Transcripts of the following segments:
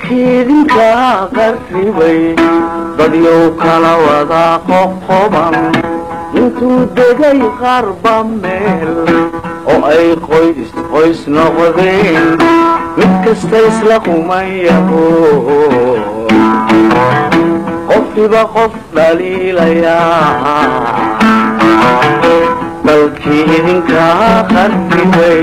dalkiidinka qarribay dadyow kala wada qoqoban intuu degay qarba meel oo ay qoys qoys noqdeen mid kasta isla qumayaho qofkiba qof dhaliilayaa dalkii idinka qarribay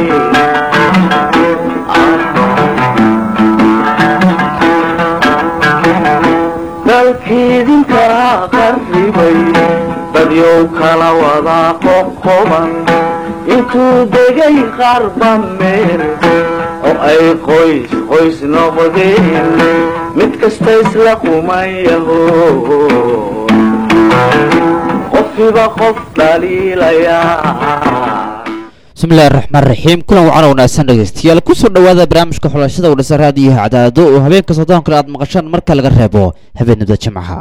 dalkiidinka qarribay dadyow kala wada qoqoban intuu degay qarba meel oo ay qoys qoys noqdeen mid kasta isla qumayaho qofkiba qof dhaliilayaa bismillahi raxmaan raxiim kulan wacan wanaagsan dhegeystayaal kusoo dhowaada barnaamijka xulashada wadhasa raadiyaha cadaado oo habeenka soddon kale aad maqashaan marka laga reebo habeenada jimcaha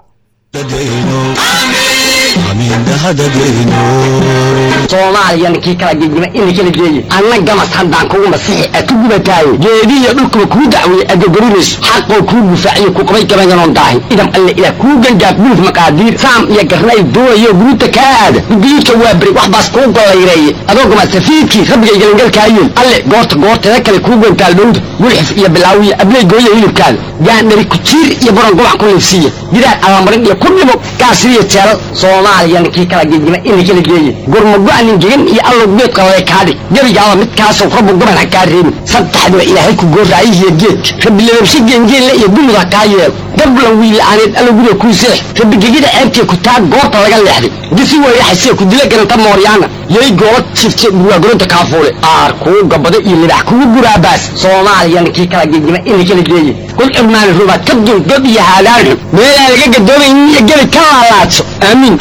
soomaaliya ninkii kala gegima ina kala geeye anna gamas haddaan kugu masixi a ku gubataaye geedihiyo dhulkuba kuu dacweeye adogorinayso xaqoo kuu gufaaciyo ku qabay gabayanoon daahi idam alle ilaah kuu gangaaf buluf maqaadiir saam iyo garnay doonayo guruuta kaa aada gudiyidka waa beri wax baas kuu gollayreeye adoo gamasafiidkii rabbiga galangalkaayeen alle goorta goorteeda kale kuu gantaal dhowda gulxif iyo bilaawiya abley gooya hilibkaada gaandhari kujiir iyo baron gobac ku liifsiiya gidaar allamarin iyo ku dhimo gaasiriyo jeelal soomaaliya ninkii kala gegima ina kala geeye gurmago-anin gegan iyo allow geed qalale kaadhig gebigaaba midkaasow rabbu goban ha kaa reebin saddexdiba ilaahay ku gooraayihiyo geedka rabbi lababshe geengeenle iyo dumud ha kaa yeelo gablan wiila'aaneed allow guriga kuu seex rabbi gegida ceebtee ku taag goorta laga leexday gisi weeyaxasee ku dila garanta mooryaana yay goola jifte burwaagoronta kaafuule aar kuu gabado iyo libax kugu guraabaas soomaaliya ninkii kala gegima ina kala geeye kul cirmaani rubaad ka dul gob iyo haadaan xun meelaan laga gadoomayn iyo gebi ka laalaadso aamiin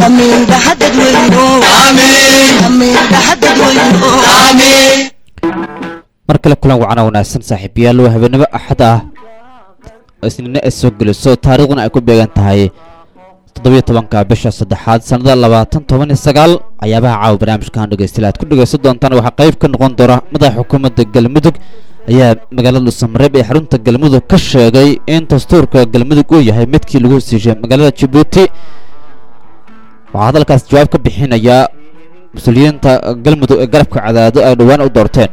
mar kale kulan wacana wanaagsan saaxiibayaal waa habeenimo axad ah isniine ay soo geliso taariikhduna ay ku beegan tahay toddobiyo tobanka bisha saddexaad sannada labaatan toban iyo sagaal ayaabaha caawa barnaamijkan dhegeystayaal aad ku dhegeysan doontaan waxaa qayb ka noqon doona madaxa xukuumadda galmudug ayaa magaalada dhuusamareeb ee xarunta galmudug ka sheegay in dastuurka galmudug uu yahay midkii lagu hesiishay magaalada jabuuti waxaa hadalkaas jawaab ka bixinaya mas-uuliyiinta galmudug ee garabka cadaado ay dhowaan u doorteen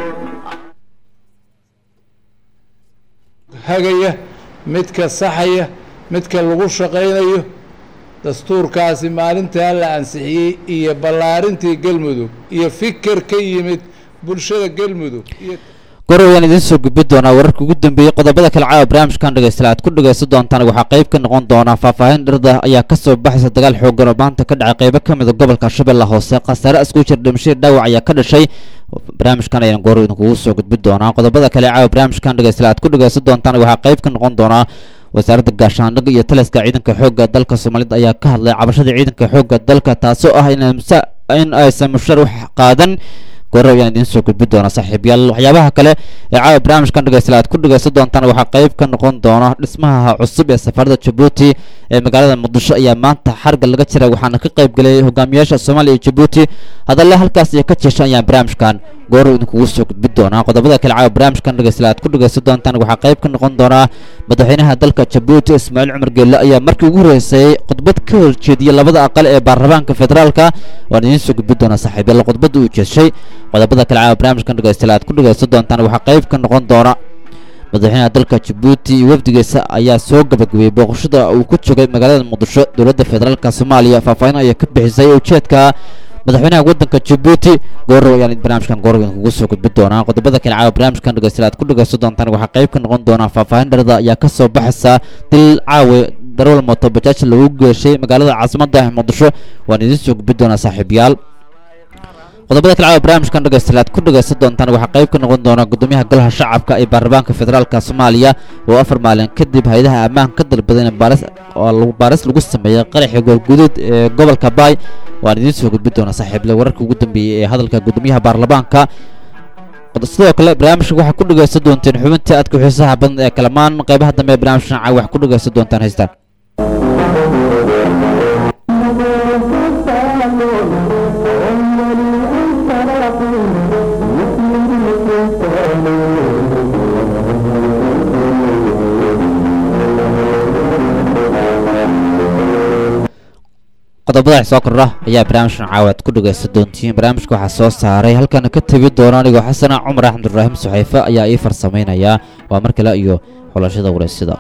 hagaya midka saxaya midka lagu shaqaynayo dastuurkaasi maalintaa la ansixiyey iyo ballaarintii galmudug iyo fikir ka yimid bulshada galmudug iyo gor ayaan idiin soo gudbi doonaa wararka ugu dambeeyey qodobada kale caawa barnaamijkan dhegeystayaal aad ku dhegeysan doontaan waxaa qayb ka noqon doona faahfaahin dhirda ayaa ka soo baxaysa dagaal xoogan oo maanta ka dhacay qaybo ka mid a gobolka shabeelle hoose khasaare isku jir dhimashadii dhaawac ayaa ka dhashay barnaamijkan ayaan goor idinkugu soo gudbi doonaa qodobada kale caawa barnaamijkan dhegeystayaal aad ku dhegeysan doontaan waxaa qayb ka noqon doonaa wasaaradda gaashaandhig iyo taliska ciidanka xoogga dalka soomaalida ayaa ka hadlay cabashada ciidanka xoogga dalka taasoo ah in aysan mushar wax qaadan goor ayaan idiin soo gudbi doona saaxiibyaal waxyaabaha kale ee caawa barnaamijkan dhegeystayaal aad ku dhegeysan doontaan waxaa qayb ka noqon doona dhismaha cusub ee safaarada jabuuti ee magaalada muqdisho ayaa maanta xarga laga jiray waxaana ka qayb galay hogaamiyaasha soomaaliya iyo jabuuti hadalle halkaas iyo ka jeeshan ayaan barnaamijkan goor idinkugu soo gudbi doonaa qodobada kale caawa barnaamijkan dhegeystayaal aad ku dhegeysan doontaan waxaa qayb ka noqon doonaa madaxweynaha dalka jabuuti ismaaciil cumar geelle ayaa markii ugu horeysay khudbad ka horjeediyey labada aqal ee baarlamaanka federaalka waan idiin soo gudbi doonaa saaxiibyaal khudbadda uu jeeshay qodobada kale caawa barnaamijkan dhegeystayaal aad ku dhegeysan doontaan waxaa qayb ka noqon doona madaxweynaha dalka jabuuti iyo wafdigiisa ayaa soo gabagabeeyey booqashada uu ku joogay magaalada muqdisho dowladda federaalka soomaaliya faahfaahin ayaa ka bixisay ujeedka madaxweynaha waddanka jabuuti goorow ayaan barnaamijkan goorow idinkugu soo gudbi doonaa qodobada kale caawa barnaamijkan dhegeystayaal aad ku dhegeysan doontaan waxaa qayb ka noqon doonaa faahfaahin dharada ayaa ka soo baxaysa dil caawe darawal mooto bajaaj lagu geeshay magaalada caasimadda muqdisho waan idiin soo gudbi doonaa saaxiibayaal qodobada kale caawa barnaamijkan dhegeystayaal aad ku dhegeysan doontaan waxaa qayb ka noqon doona gudoomiyaha golaha shacabka ee baarlamaanka federaalka soomaaliya oo afar maalin kadib hay-adaha ammaanka ka dalbaday in baaris oo lagu baaris lagu sameeyey qaraxii goolguduud ee gobolka baay waan idiin soo gudbi doonaa saaxiible wararka ugu dambeeyey ee hadalka gudoomiyaha baarlamaanka sidoo kale barnaamijka waxaa ku dhegeysan doonteen xubintii aadka xiisaha badan ee kalamaan qaybaha dambe ee barnaamijkan caawa waxaa ku dhegeysan doontaan haystaan qodobada soo kordha ayaa barnaamijkan caawaad ku dhagaysan doontiin barnaamijka waxaa soo saaray halkana ka tegi doona anigoo xasana cumar axmed ibraahim suxayfe ayaa ii farsamaynayaa waa mar kale iyo xulashada wareysida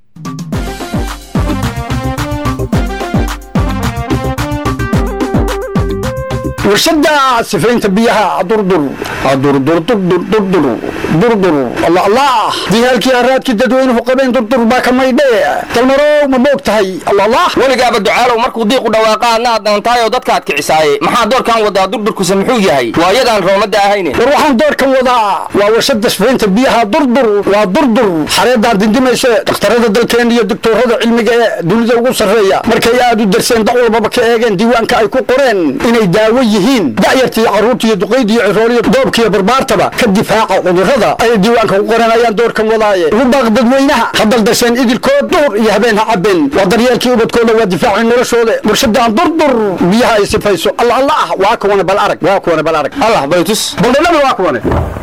warshada sifaynta biyaha durdur durdur durdur durdur durdur allah allah diyaalkii araadkii dadweynuhu qabeen durdur baa ka maydhe dalmarow ma boog tahay allah allah weligaaba ducaalow markuu diiqu dhawaaqa adna aad dantaayoo dadkaad kicisaaye maxaa doorkan wadaa durdurkuse muxuu yahay waayadaan roomada ahayne war waxaan doorkan wadaa waa warshada sifaynta biyaha durdur waa durdur xareedaan dindimayse dhakhtarada dalkeen iyo doktoorada cilmiga ee dunida ugu sarreeya markay aad u darseen dac walbaba ka eegeen diiwaanka ay ku qoreen inay daawo yihiin da'yartii carruurtiiyo duqaydiiyo cirooliyo doobkiiyo barbaartaba ka difaaca cudurrada ayay diiwaanka ku qoran ayaan doorkan wadaaye ugu baaq dadweynaha ha daldasheen idilkood duhur iyo habeen ha cabeen waa daryeelkii ubadkooda waa difaacay noloshooda warshadaan durdur biyaha ay sifayso alla alla ah waa kuwane bal arag waa kuwane bal arag allah baytus baldhadhaba waa kuwane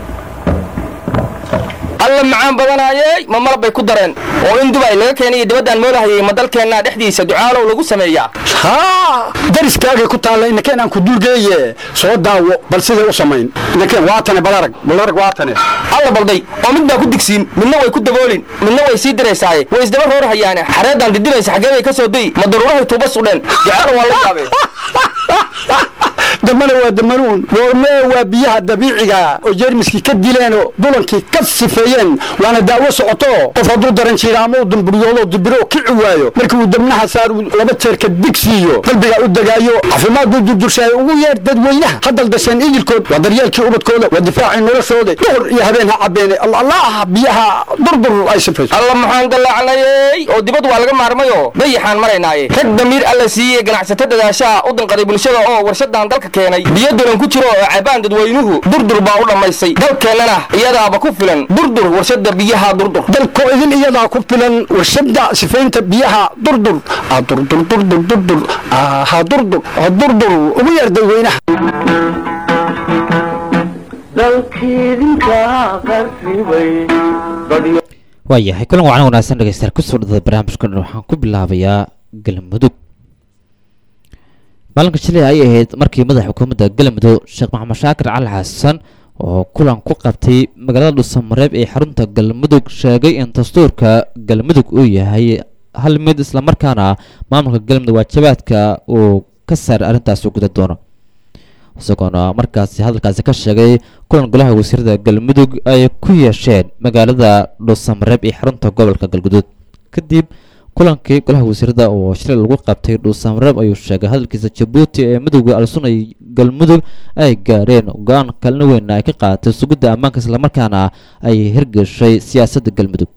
alla macaan badanaayey ma malab bay ku dareen oo in dubay laga keenay dibaddaan moolahayay ma dalkeennaa dhexdiisa ducaalow lagu sameeyaa haa dariskaagay ku taalla inakeen aan ku dulgeeye soo daawo bal siday u samayn inakeen waatane bal arag bal arag waatane alla balday oo mid baa ku digsiin midna way ku daboolin midna way sii diraysaaye way isdaba roorhayaane xareeddaan didinaysa xaggee bay ka soo dayi ma daruurahay tuuba sudheen ducaalow waa la yaabee damana waa damanuun woormee waa biyaha dabiiciga oo jeermiskii ka dileenoo dulankii ka sifeeyeen waana daawo socoto qof hadduu daran jiira ama uu damburyoodoo dibiro kici waayo markii uu dabnaha saar uu laba jeerka dig siiyo qalbiga u degaayo caafimaad buu durdurshaay ugu yeer dadweynaha ha daldasheen idilkood waa daryeelkii ubadkooda waa difaacii noloshooda duhur iyo habeen ha cabeene allah allah biyaha durdur ay sifayso alla maxaan dallaacnayey oo dibad waa laga maarmayoo dayaxaan maraynaaye rag damiir alla siiyey ganacsato dadaashaha u danqaday bulshada oo warshadan dalka keenay biyo dulan ku jiro oo cabaan dadweynuhu durdur baa u dhammaysay dalkeennana iyadaaba ku filan durdur warshada biyaha durdur dalkoo idin iyadaa ku filan warshada sifaynta biyaha durdur ah durdur durdur durdur aha durdur ah durdur ugu yeer dadweynaha dalkiidinka qarribay dadyo waayahay kulan wacan wanaagsan dhegeystayaal kusoo dhada barnaamijka dhan waxaan ku bilaabayaa galmudug maalinka shilay ay ahayd markii madaxa xukuumadda galmudug sheekh maxamed shaakir cali xasan oo kulan ku qabtay magaalada dhuusamareeb ee xarunta galmudug sheegay in dastuurka galmudug uu yahay hal mid islamarkaana maamulka galmudug waajibaadka uu ka saaray arrintaasi guda doono isagoona markaasi hadalkaasi ka sheegay kulan golaha wasiirada galmudug ay ku yeesheen magaalada dhuusamareeb ee xarunta gobolka galguduud kadib kulankii golaha wasiirada oo shilay lagu qabtay dhuusamareeb ayuu sheegay hadalkiisa jabuuti ee midooda alsun ay galmudug ay gaareen go-aan kalina weyn ay ka qaadatay sugidda ammaanka islamarkaana ay hirgeshay siyaasadda galmudug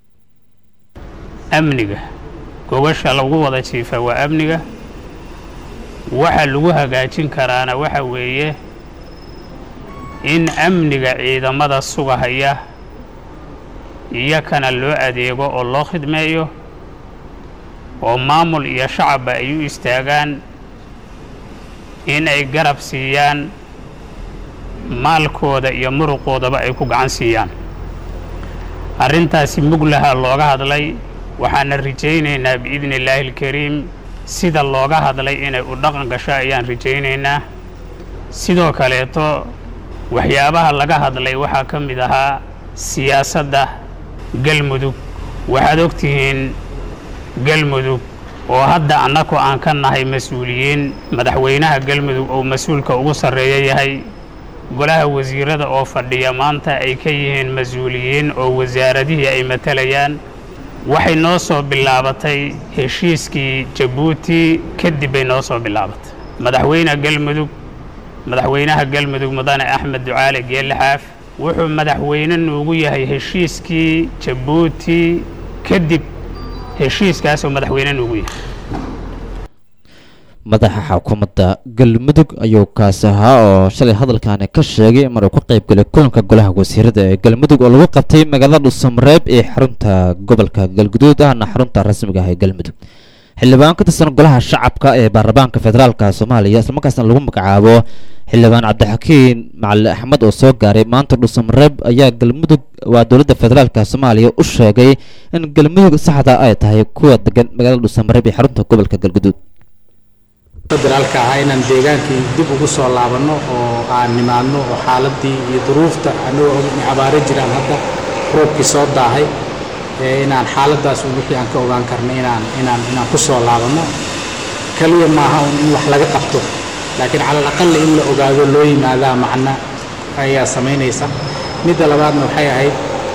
amniga gogasha lagu wada jiifa waa amniga waxa lagu hagaajin karaana waxa weeye in amniga ciidamada sugahaya iyakana loo adeego oo loo khidmeeyo oo maamul iyo shacabba ay u istaagaan in ay garab siiyaan maalkooda iyo muruqoodaba ay ku gacan siiyaan arrintaasi muglaha looga hadlay waxaana rajaynaynaa biidni illaahi alkariim sida looga hadlay inay u dhaqan gasho ayaan rajaynaynaa sidoo kaleeto waxyaabaha laga hadlay waxaa ka mid ahaa siyaasadda galmudug waxaad ogtihiin galmudug oo hadda annaku aan ka nahay mas-uuliyiin madaxweynaha galmudug oo mas-uulka ugu sarreeya yahay golaha wasiirada oo fadhiya maanta ay ka yihiin mas-uuliyiin oo wasaaradihii ay matalayaan waxay noo soo bilaabatay heshiiskii jabuuti kadib bay noo soo bilaabatay madaxweyne galmudug madaxweynaha galmudug mudane axmed ducaale geelle xaaf wuxuu madaxweyne nuugu yahay heshiiskii jabuuti kadib heshiiskaasoo madaxweyne nuugu yahay madaxa xukuumadda galmudug ayuu kaasi ahaa oo shalay hadalkaani ka sheegay mar uu ka qayb galay kulanka golaha wasiirada ee galmudug oo lagu qabtay magaalada dhuusamareeb ee xarunta gobolka galguduud ahna xarunta rasmiga ah ee galmudug xildhibaan ka tirsan golaha shacabka ee baarlamaanka federaalka soomaaliya islamarkaasna lagu magacaabo xildhibaan cabdixakiin macali axmed oo soo gaaray maanta dhuusamareeb ayaa galmudug waa dowladda federaalka soomaaliya u sheegay in galmudug saxda ay tahay kuwa degan magaalada dhuusamareeb ee xarunta gobolka galguduud federaalka ahaa inaan deegaankii dib ugu soo laabanno oo aan nimaadno oo xaaladii iyo duruufta anagoo abaaro jiraan hadda roobkii soo daahay inaan xaaladaas un wixii aan ka ogaan karno inaan inaan inaan ku soo laabanno kaliya maaha un in wax laga qabto laakiin cala alaqal in la ogaado loo yimaadaa macno ayaa samaynaysa midda labaadna waxay ahayd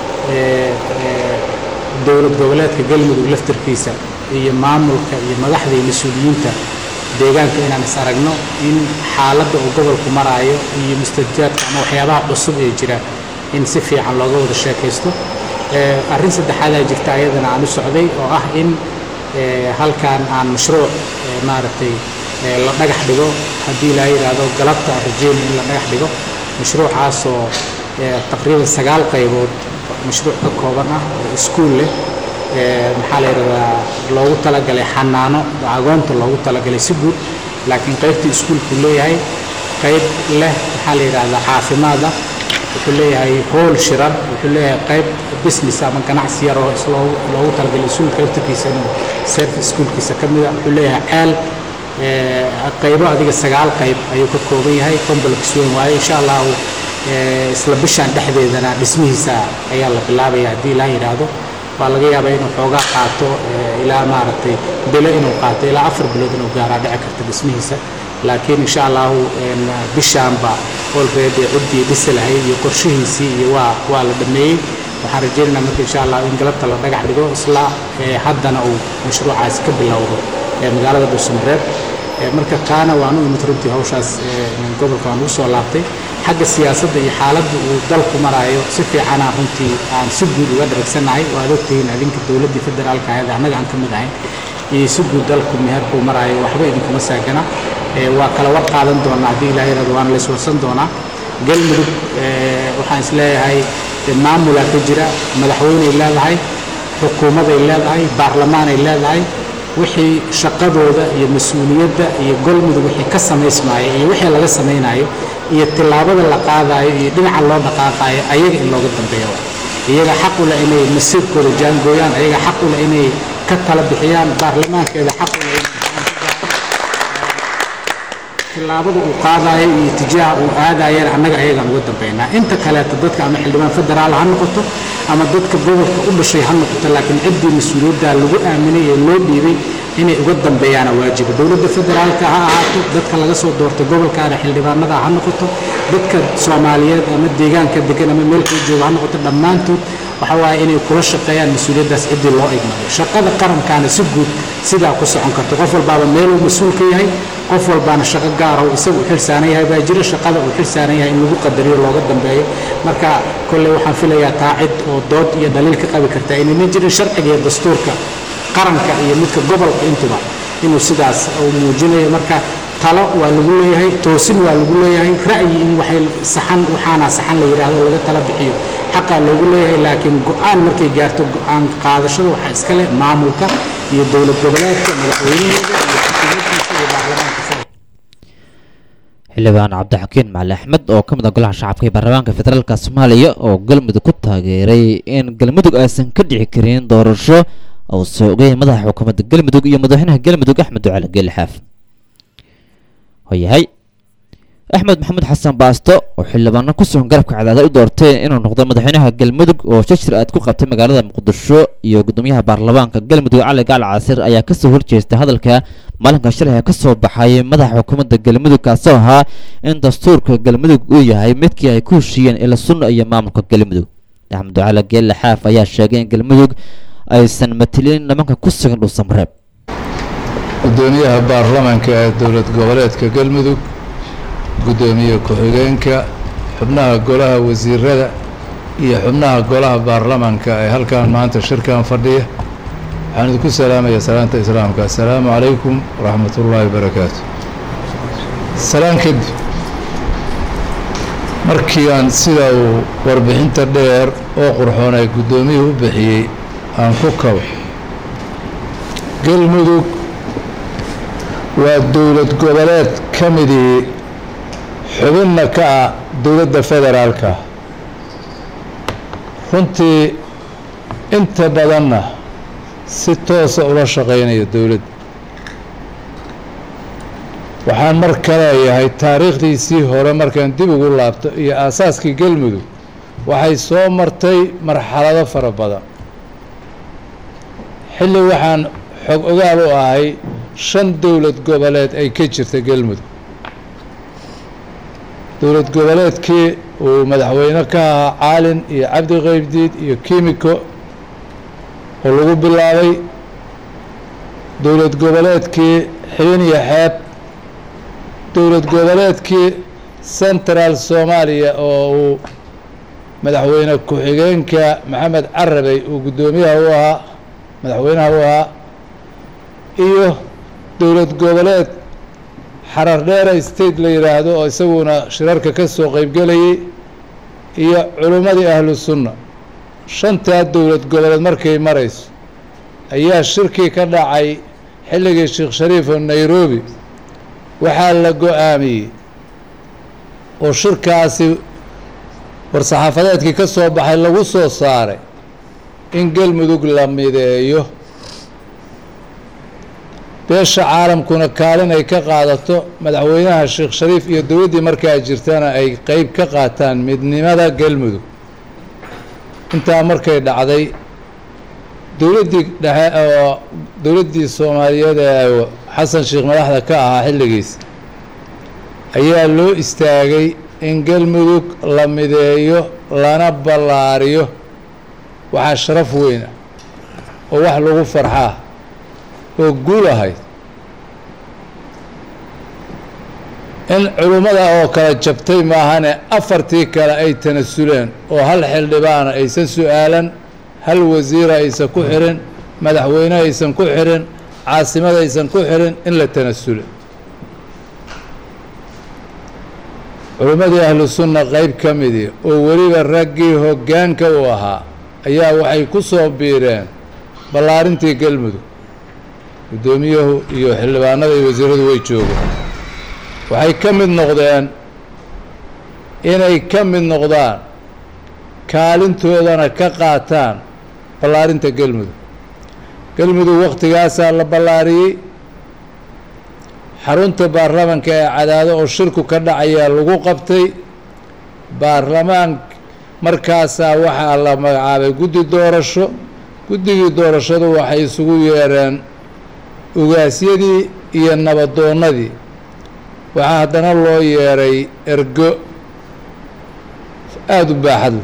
dowlad goboleedka galmudug laftarkiisa iyo maamulka iyo madaxda iyo mas-uuliyiinta deegaanka inaan is aragno in xaaladda uu gobolku maraayo iyo mustajaadka ama waxyaabaha cusub ee jira in si fiican looga wada sheekaysto arrin saddexaadaa jirta ayadana aan u socday oo ah in halkan aan mashruuc maaragtay la dhagax dhigo haddii laa yidhaahdo galabta rajeyna in la dhagax dhigo mashruucaasoo taqriiban sagaal qaybood mashruuc ka kooban ah oo iskuul leh maxaa la yidhahdaa loogu talagalay xanaano agoonta loogu talagalay si guud laakiin qaybtii iskuulku leeyahay qayb leh maxaa la yidhahdaa caafimaada wuxuu leeyahay hool shirar wuxuu leeyahay qayb business ama ganacsi yar oo loogu talagalay iskuulka laftarkiisa inuu service iskuulkiisa ka mida wuxuu leeyahay ceel qaybo adiga sagaal qayb ayuu ka kooban yahay complex weyn waaye insha allahu isla bishaan dhexdeedana dhismihiisa ayaa la bilaabaya haddii ilaa yidhaahdo waa laga yaabaa inuu xoogaa qaato ilaa maaragtay bilo inuu qaato ilaa afar bilood inuu gaaraa dhici karta dhismihiisa laakiin insha allahu bishaanba olready ciddii dhisi lahayd iyo qorshihiisii iyo waa waa la dhameeyey waxaan rajaynaynaa marka insha allah in galabta la dhagax dhigo isla haddana uu mashruucaasi ka bilowdo magaalada dhuusamareeb marka taana waan u imid runtii hawshaas gobolka waan ugu soo laabtay xagga siyaasadda iyo xaaladda uu dalku maraayo si fiicana runtii aan si guud uga dharagsannahay waad ogtihiin adinka dowladdii federaalka ahayd annaga aan ka mid ahayn iyo si guud dalku meherkuu maraayo waxba idinkuma saagana waa kala war qaadan doonaa haddii ilaa yirahdo waana la iswarsan doonaa galmudug waxaan isleeyahay maamulaa ka jira madaxweyney leedahay xukuumaday leedahay baarlamaanay leedahay wixii shaqadooda iyo mas-uuliyadda iyo golmudug wixii ka samaysmaayo iyo wixii laga samaynayo iyo tillaabada la qaadayo iyo dhinaca loo dhaqaaqaayo ayaga in looga dambeeyo iyaga xaq u leh inay masiirkooda jaangooyaan ayaga xaq u leh inay ka tala bixiyaan baarlamaankeeda xaq u leh tillaabada uu qaadayo iyo tijaaha uu aadayana annaga ayagaan uga dambaynaa inta kaleeto dadka ama xildhibaan federaal ha noqoto ama dadka gobolka u dhashay ha noqoto laakiin ciddii mas-uuliyadda lagu aaminay ee loo dhiibay inay uga dambeeyaana waajiba dowladda federaalka ha ahaato dadka laga soo doortay gobolkaana xildhibaanada ha noqoto dadka soomaaliyeed ama deegaanka degan ama meel kala jooga ha noqoto dhammaantood waxa waaye inay kula shaqeeyaan mas-uuliyaddaas ciddii loo igmaday shaqada qarankaana si guud sidaa ku socon karto qof walbaaba meeluu mas-uul ka yahay qof walbaana shaqo gaara uu isagu u xilsaanan yahay baa jira shaqada uu xilsaanan yahay in lagu qadariyo looga dambeeyo marka kolley waxaan filayaa taa cid oo dood iyo dhaliil ka qabi kartaa inayna jirin sharciga iyo dastuurka qaranka iyo midka gobolka intuba inuu sidaas uu muujinayo marka talo waa lagu leeyahay toosin waa lagu leeyahay ra'yi in waxay saxan waxaana saxan la yidhaahdo laga tala bixiyo xaqaa loogu leeyahay laakiin go-aan markay gaarto go-aan qaadashada waxaa iska leh maamulka iyo dowlad goboleedka madaxweynaheeda iyo xukuumaddiisa iyo baarlamaanka xildhibaan cabdixakiin macali axmed oo ka mid ah golaha shacabka ee baarlamaanka federaalka soomaaliya oo galmudug ku taageeray in galmudug aysan ka dhici karin doorasho uu soo ogayay madaxa xukuumadda galmudug iyo madaxweynaha galmudug axmed ducali geelixaaf hoyahay axmed maxamed xasan baasto oo xildhibaano ku sugan garabka cadaada u doorteen inuu noqdo madaxweynaha galmudug oo shashir aad ku qabtay magaalada muqdisho iyo gudoomiyaha baarlamaanka galmudug cali gaal casir ayaa kasoo horjeestay hadalka maalinka shalay ka soo baxay madaxa xukuumadda galmudug kaasoo ahaa in dastuurka galmudug uu yahay midkii ay ku heshiiyeen ila sunna iyo maamulka galmudug axmed ducali geelle xaaf ayaa sheegay in galmudug aysan matilin nimanka ku sugan dhuusamareeb gudoomiyaha baarlamaanka ee dowlad goboleedka galmudug gudoomiye ku-xigeenka xubnaha golaha wasiirada iyo xubnaha golaha baarlamaanka ee halkan maanta shirkan fadhiya waxaan idinku salaamayaa salaanta islaamka assalaamu calaykum waraxmat ullaahi wabarakaatu salaan kadib markii aan sida uu warbixinta dheer oo qurxoon ay guddoomiyuhu u bixiyey aan ku kabo galmudug waa dowlad goboleed ka midii xubinna ka ah dowladda federaalka runtii inta badanna si toosa ula shaqaynaya dowladda waxaan mar ka leeyahay taariikhdiisii hore markaan dib ugu laabto iyo aasaaskii galmudug waxay soo martay marxalado fara badan xilli waxaan xog ogaal u ahay shan dowlad goboleed ay ka jirta galmudug dowlad goboleedkii uu madaxweyne ka ahaa caalin iyo cabdi qeybdiid iyo kimiko oo lagu bilaabay dowlad goboleedkii xibin iyo xeeb dowlad goboleedkii central soomaaliya oo uu madaxweyne ku-xigeenka maxamed carabey uu guddoomiyaha u ahaa madaxweynaha u ahaa iyo dowlad goboleed xarar dheera state la yidhaahdo oo isaguna shirarka ka soo qeybgelayay iyo culimmadii ahlu sunna shantaa dowlad goboleed markay marayso ayaa shirkii ka dhacay xilligii sheekh shariif oo nairobi waxaa la go-aamiyey oo shirkaasi war-saxaafadeedkii ka soo baxay lagu soo saaray in galmudug la mideeyo beesha caalamkuna kaalin ay ka qaadato madaxweynaha sheekh shariif iyo dowladdii markaa jirtana ay qeyb ka qaataan midnimada galmudug intaa markay dhacday dowladdii dhexe oo dowladdii soomaaliyeed ee xasan sheekh madaxda ka ahaa xilligiis ayaa loo istaagay in galmudug la mideeyo lana ballaariyo waxaa sharaf weyn ah oo wax lagu farxaa oo guul ahayd in culimmada oo kala jabtay maahane afartii kale ay tanasuleen oo hal xildhibaana aysan su-aalan hal wasiira aysan ku xirin madaxweyne aysan ku xirin caasimada aysan ku xirin in la tanasule culimmadii ahlu sunna qeyb ka midii oo weliba raggii hoggaanka u ahaa ayaa waxay ku soo biireen ballaarintii galmudug guddoomiyuhu iyo xildhibaanada iyo wasiiradu way joogeen waxay ka mid noqdeen inay ka mid noqdaan kaalintoodana ka qaataan ballaarinta galmudug galmudug wakhtigaasaa la ballaariyey xarunta baarlamanka ee cadaado oo shirku ka dhacayaa lagu qabtay baarlamaan markaasaa waxaa la magacaabay guddi doorasho guddigii doorashadu waxay isugu yeereen ugaasyadii iyo nabadoonnadii waxaa haddana loo yeeray ergo aada u baaxadle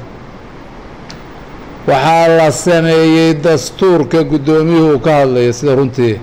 waxaa la sameeyey dastuurka guddoomiyuhu ka hadlaya sida runtii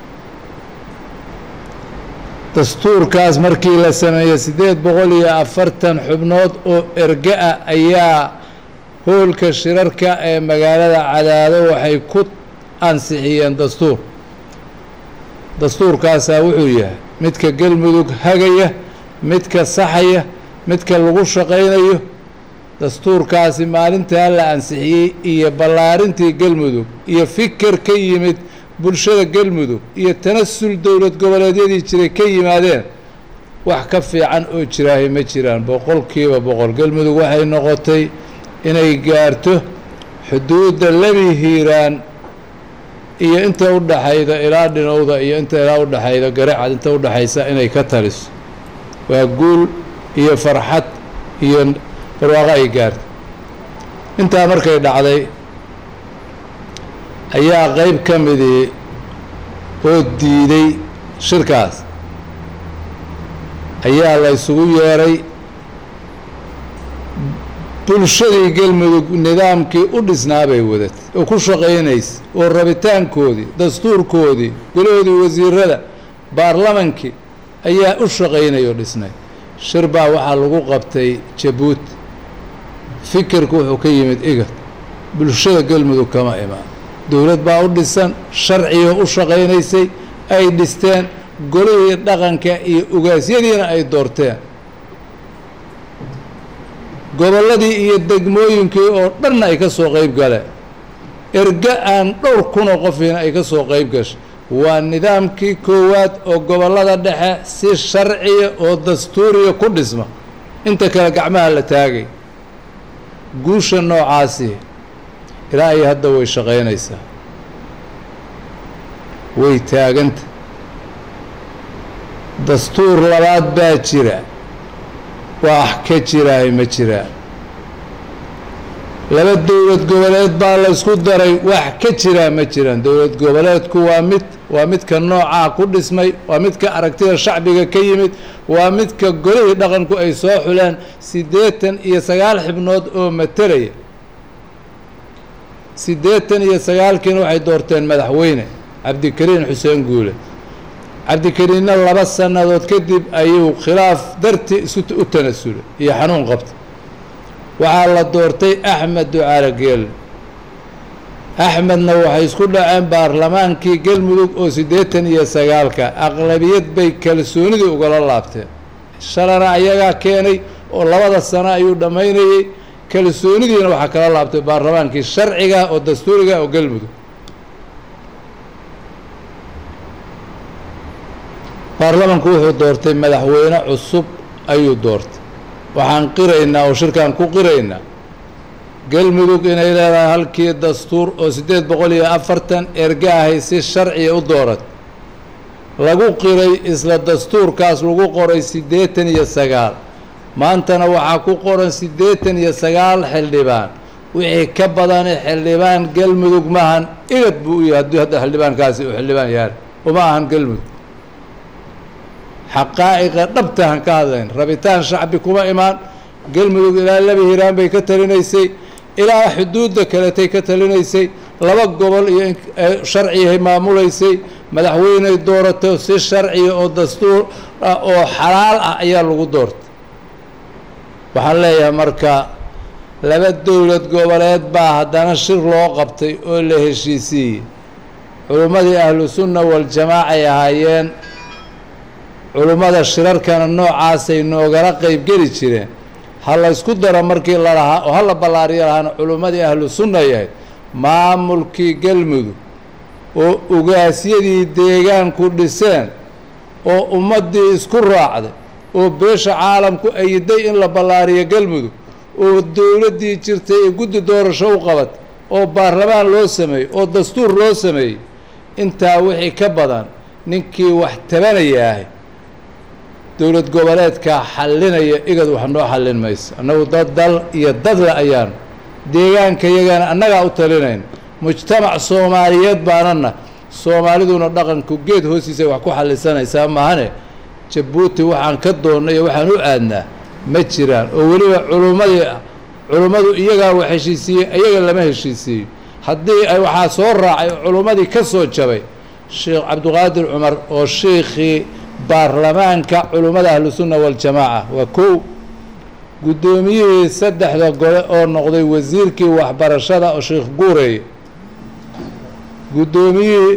dastuurkaas markii la sameeyey siddeed boqol iyo afartan xubnood oo erga ah ayaa hoolka shirarka ee magaalada cadaado waxay ku ansixiyeen dastuur dastuurkaasaa wuxuu yahay midka galmudug hagaya midka saxaya midka lagu shaqaynayo dastuurkaasi maalintaa la ansixiyey iyo ballaarintii galmudug iyo fikir ka yimid bulshada galmudug iyo tanasul dowlad goboleedyadii jiray ka yimaadeen wax ka fiican oo jiraahay ma jiraan boqolkiiba boqol galmudug waxay noqotay inay gaarto xuduudda lebi hiiraan iyo inta u dhaxayda ilaa dhinowda iyo inta ilaa u dhaxayda garacad inta u dhaxaysa inay ka taliso waa guul iyo farxad iyo barwaaqo ay gaartay intaa markay dhacday ayaa qeyb ka midii oo diiday shirkaas ayaa la ysugu yeeray bulshadii galmudug nidaamkii u dhisnaa bay wadatay oo ku shaqaynaysa oo rabitaankoodii dastuurkoodii golahoodii wasiirada baarlamankii ayaa u shaqaynay oo dhisnay shir baa waxaa lagu qabtay jabuuti fikirku wuxuu ka yimid igad bulshada galmudug kama imaan dowlad baa u dhisan sharciga u shaqaynaysay ay dhisteen golihii dhaqanka iyo ugaasyadiina ay doorteen gobolladii iyo degmooyinkii oo dhanna ay ka soo qeyb galeen erga aan dhowr kunoo qofiina ay ka soo qeyb gashay waa nidaamkii koowaad oo gobollada dhexe si sharciya oo dastuuriya ku dhisma inta kale gacmaha la taagay guusha noocaasi ilaa iyo hadda way shaqaynaysaa way taaganta dastuur labaad baa jira wax ka jiraay ma jiraan laba dowlad goboleed baa la ysku daray wax ka jiraa ma jiraan dowlad goboleedku waa mid waa midka noocaa ku dhismay waa midka aragtida shacbiga ka yimid waa midka golihii dhaqanku ay soo xuleen siddeetan iyo sagaal xibnood oo matalaya siddeetan iyo sagaalkiina waxay doorteen madaxweyne cabdikariin xuseen guule cabdikariinna laba sannadood kadib ayuu khilaaf darti isu u tanasulay iyo xanuun qabtay waxaa la doortay axmed ducaale geelle axmedna waxay isku dhaceen baarlamaankii galmudug oo siddeetan iyo sagaalka aqlabiyad bay kalsoonidii ugala laabteen shalana ayagaa keenay oo labada sano ayuu dhammaynayey kalsoonidiina waxaa kala laabtay baarlamaankii sharciga oo dastuuriga oo galmudug baarlamanku wuxuu doortay madaxweyne cusub ayuu doortay waxaan qiraynaa oo shirkaan ku qiraynaa galmudug inay leedahay halkii dastuur oo siddeed boqol iyo afartan ergaahay si sharciya u doorat lagu qiray isla dastuurkaas lagu qoray siddeetan iyo sagaal maantana waxaa ku qoran siddeetan iyo sagaal xildhibaan wixii ka badani xildhibaan galmudug maahan igad buu u yahay haddii hadda xildhibaankaasi uu xildhibaan yahay uma ahan galmudug xaqaa'iqa dhabtahan ka hadlayn rabitaan shacbi kuma imaan galmudug ilaa laba hiiraan bay ka talinaysay ilaa xuduudda kaletay ka talinaysay laba gobol iyo sharciyahay maamulaysay madaxweyney doorato si sharciya oo dastuur ah oo xalaal ah ayaa lagu doortay waxaan leeyahay marka laba dowlad goboleed baa haddana shir loo qabtay oo la heshiisiiyey culimmadii ahlu sunna waljamaacay ahaayeen culimmada shirarkana noocaasay noogala qeybgeli jireen ha la ysku daro markii la lahaa oo ha la ballaariyo lahaana culimmadii ahlu sunna yahay maamulkii galmudug oo ugaasyadii deegaanku dhiseen oo ummaddii isku raacday oo beesha caalamku ayiday in la ballaariyo galmudug oo dowladdii jirtay ee guddi doorasho u qabatay oo baarlamaan loo sameeyey oo dastuur loo sameeyey intaa wixii ka badan ninkii wax tabanayaahay dowlad goboleedkaa xallinaya igad wax noo xallin mayso annagu dad dal iyo dadle ayaanu deegaanka yagana annagaa u talinayn mujtamac soomaaliyeed baanana soomaaliduna dhaqanku geed hoostiisay wax ku xallisanaysaa maahane jabuuti waxaan ka doonnay iyo waxaan u aadnaa ma jiraan oo weliba culummadii culummadu iyagaa wax heshiisiiyey iyaga lama heshiisiiyo haddii ay waxaa soo raacay oo culummadii ka soo jabay sheekh cabdiqaadir cumar oo sheikhii baarlamaanka culummada ahlusunna waljamaaca waa kow guddoomiyihii saddexda gole oo noqday wasiirkii waxbarashada oo sheekh guureeye guddoomiyihii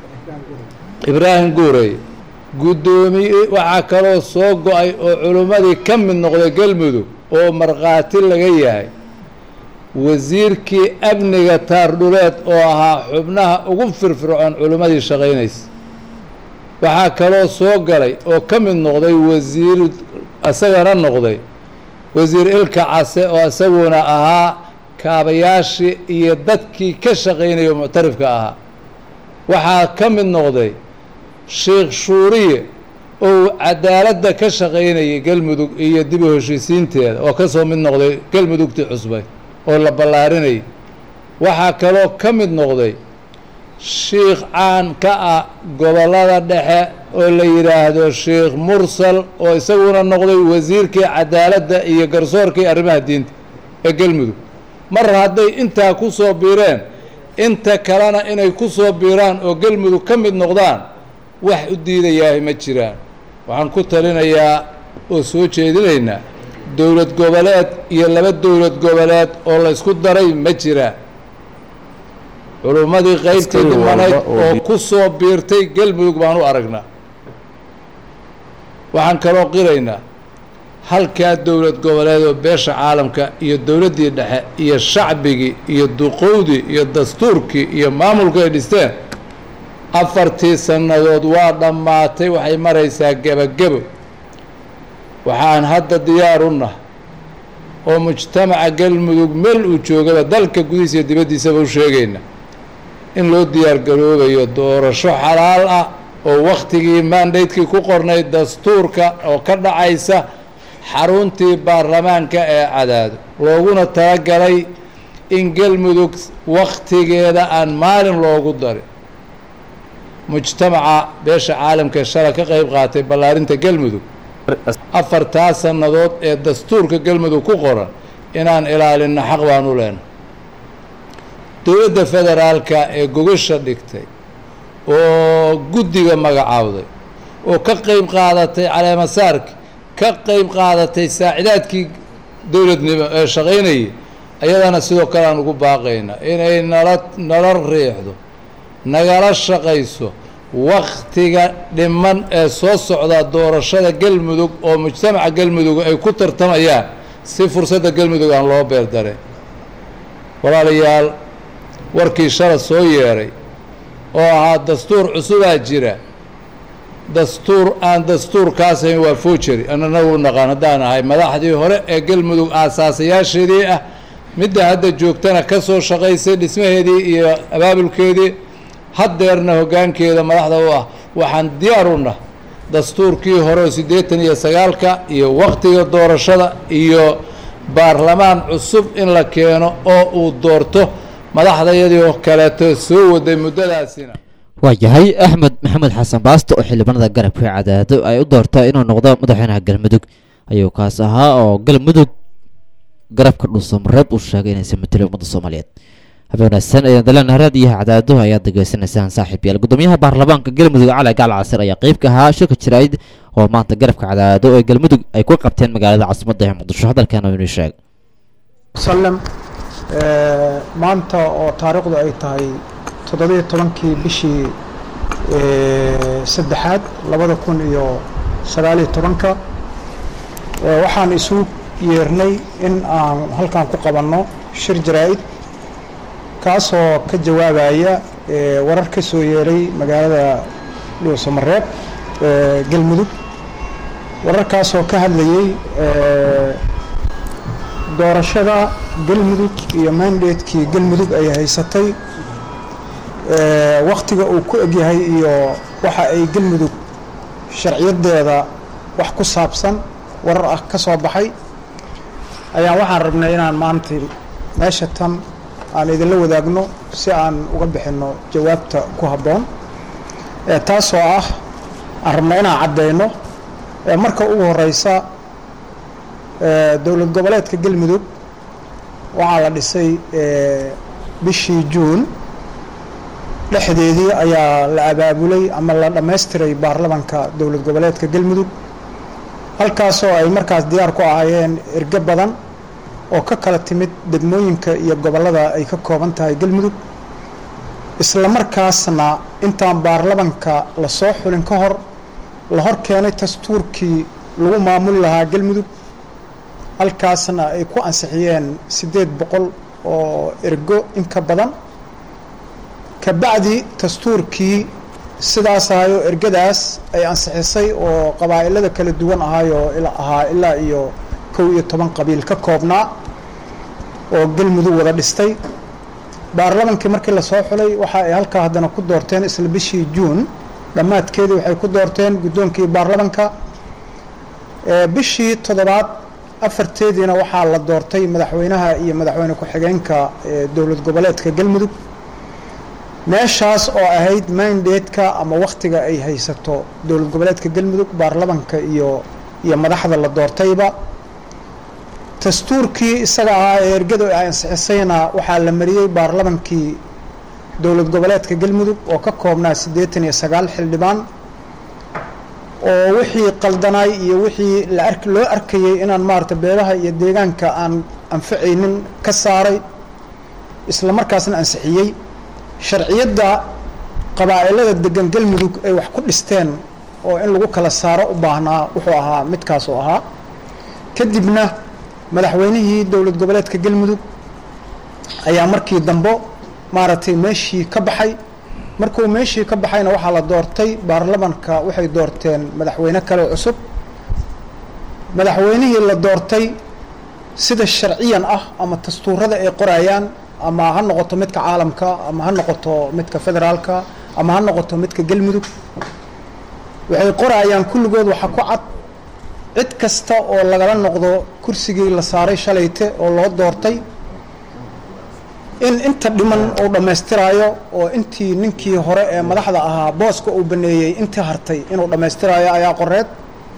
ibraahim guureeye guddoomiye waxaa kaloo soo go-ay oo culummadii ka mid noqday galmudug oo markhaati laga yahay wasiirkii amniga taardhuleed oo ahaa xubnaha ugu firfircoon culummadii shaqaynaysa waxaa kaloo soo galay oo ka mid noqday wasiir isagana noqday wasiir ilka case oo isaguna ahaa kaabayaashii iyo dadkii ka shaqaynaya muctarifka ahaa waxaa ka mid noqday sheekh shuuriye oo cadaaladda ka shaqaynayay galmudug iyo dib u heshiisiinteeda oo ka soo mid noqday galmudugtii cusbay oo la ballaarinayay waxaa kaloo ka mid noqday shiikh caan ka ah gobollada dhexe oo la yidhaahdo sheikh mursal oo isaguna noqday wasiirkii cadaaladda iyo garsoorkii arrimaha diinta ee galmudug mar hadday intaa ku soo biireen inta kalena inay ku soo biiraan oo galmudug ka mid noqdaan wax u diidayaahay ma jiraan waxaan ku talinayaa oo soo jeedinaynaa dowlad goboleed iyo laba dowlad goboleed oo la ysku daray ma jiraan culummadii qaybtii dhimanayd oo ku soo biirtay galmudug baan u aragnaa waxaan kaloo qiraynaa halkaa dowlad goboleed oo beesha caalamka iyo dowladdii dhexe iyo shacbigii iyo duqowdii iyo dastuurkii iyo maamulku ay dhisteen afartii sannadood waa dhammaatay waxay maraysaa gebagebo waxaan hadda diyaar u nahay oo mujtamaca galmudug meel uu joogaba dalka gudihiisa iyo dibaddiisaba u sheegayna in loo diyaar garoobayo doorasho xalaal ah oo wakhtigii mandatekii ku qornay dastuurka oo ka dhacaysa xaruntii baarlamaanka ee cadaado looguna talagalay in galmudug wakhtigeeda aan maalin loogu darin mujtamaca beesha caalamka shala ka qeyb qaatay ballaarinta galmudug afartaa sannadood ee dastuurka galmudug ku qoran inaan ilaalinno xaq baan u leenahay dowladda federaalka ee gogasha dhigtay oo guddiga magacaawday oo ka qeyb qaadatay caleemasaarki ka qeyb qaadatay saacidaadkii dowladnimo ee shaqaynayay ayadana sidoo kale aan ugu baaqaynaa inay nala nala riixdo nagala shaqayso wakhtiga dhiman ee soo socda doorashada galmudug oo mujtamaca galmudug ay ku tartamayaan si fursadda galmudug aan loo beerdareen walaalayaal warkii shala soo yeeray oo ahaa dastuur cusubaa jira dastuur aan dastuurkaasayn waa foojeri annana u naqaan haddaan ahay madaxdii hore ee galmudug aasaasayaasheedii ah midda hadda joogtana ka soo shaqaysay dhismaheedii iyo abaabulkeedii haddeerna hoggaankeeda madaxda u ah waxaan diyaar u nah dastuurkii hore oo siddeetan iyo sagaalka iyo wakhtiga doorashada iyo baarlamaan cusub in la keeno oo uu doorto madaxdayadii oo kaleeto soo waday muddadaasina waayahay axmed maxamed xasan baasto oo xildhibaanada garabka cadaado ay u doortaa inuu noqdo madaxweynaha galmudug ayuu kaas ahaa oo galmudug garabka dhuusamareeb uu sheegay inaysan matelo ummadda soomaaliyeed habeen wanaagsan ayaan daleen raadiyaha cadaado ayaad degeysanaysaan saaxiib yaal gudoomiyaha baarlamaanka galmudug cali gaal casir ayaa qeyb ka ahaa shirka jirayd oo maanta garabka cadaado ee galmudug ay ku qabteen magaalada caasimadda ee muqdisho hadalkaana inuu sheeg sallam maanta oo taariikhdu ay tahay toddobiyo tobankii bishii saddexaad labada kun iyo sagaaliyo tobanka waxaan isu yeernay in aan halkan ku qabanno shir jaraa-id kaasoo ka jawaabaya warar ka soo yeeray magaalada dhuusamareeb galmudug wararkaasoo ka hadlayay doorashada galmudug iyo mandatekii galmudug ay haysatay wakhtiga uu ku egyahay iyo waxa ay galmudug sharciyadeeda wax ku saabsan warar ah ka soo baxay ayaan waxaan rabnay inaan maanta meesha tan aan idinla wadaagno si aan uga bixinno jawaabta ku habboon taasoo ah aan rabna inaan caddayno marka ugu horeysa dowlad goboleedka galmudug waxaa la dhisay bishii juun dhexdeedii ayaa la abaabulay ama la dhammaystiray baarlamanka dowlad goboleedka galmudug halkaasoo ay markaas diyaar ku ahaayeen ergo badan oo ka kala timid degmooyinka iyo gobollada ay ka kooban tahay galmudug isla markaasna intaan baarlamanka la soo xulin ka hor la hor keenay dastuurkii lagu maamuli lahaa galmudug halkaasna ay ku ansixiyeen siddeed boqol oo ergo in ka badan kabacdi dastuurkii sidaas ahayoo ergadaas ay ansixisay oo qabaa'ilada kala duwan ahaayoo ahaa ilaa iyo kow iyo toban qabiil ka koobnaa oo galmudug wada dhistay baarlamankii markii lasoo xulay waxa ay halkaa haddana ku doorteen isla bishii juun dhammaadkeedii waxay ku doorteen guddoonkii baarlamanka bishii toddobaad afarteediina waxaa la doortay madaxweynaha iyo madaxweyne ku-xigeenka dowlad goboleedka galmudug meeshaas oo ahayd mandatka ama wakhtiga ay haysato dowlad goboleedka galmudug baarlamanka iyo iyo madaxda la doortayba dastuurkii isaga ahaa ee ergadu ay ansixisayna waxaa la mariyey baarlamankii dowlad goboleedka galmudug oo ka koobnaa siddeetan iyo sagaal xildhibaan oo wixii qaldanaay iyo wixii la ark loo arkayey inaan maarata beelaha iyo deegaanka aan anficaynin ka saaray isla markaasna ansixiyey sharciyadda qabaa'ilada degan galmudug ay wax ku dhisteen oo in lagu kala saaro u baahnaa wuxuu ahaa midkaas oo ahaa kadibna madaxweynihii dowlad goboleedka galmudug ayaa markii dambo maaragtay meeshii ka baxay markuu meeshii ka baxayna waxaa la doortay baarlamanka waxay doorteen madaxweyne kale cusub madaxweynihii la doortay sida sharciyan ah ama dastuurada ay qorayaan ama ha noqoto midka caalamka ama ha noqoto midka federaalka ama ha noqoto midka galmudug waxay qorayaan kulligood waxa ku cad cid kasta oo lagala noqdo kursigii la saaray shalayte oo loo doortay in inta dhiman uu dhammaystiraayo oo intii ninkii hore ee madaxda ahaa booska uu baneeyey intii hartay inuu dhammaystiraayo ayaa qoreed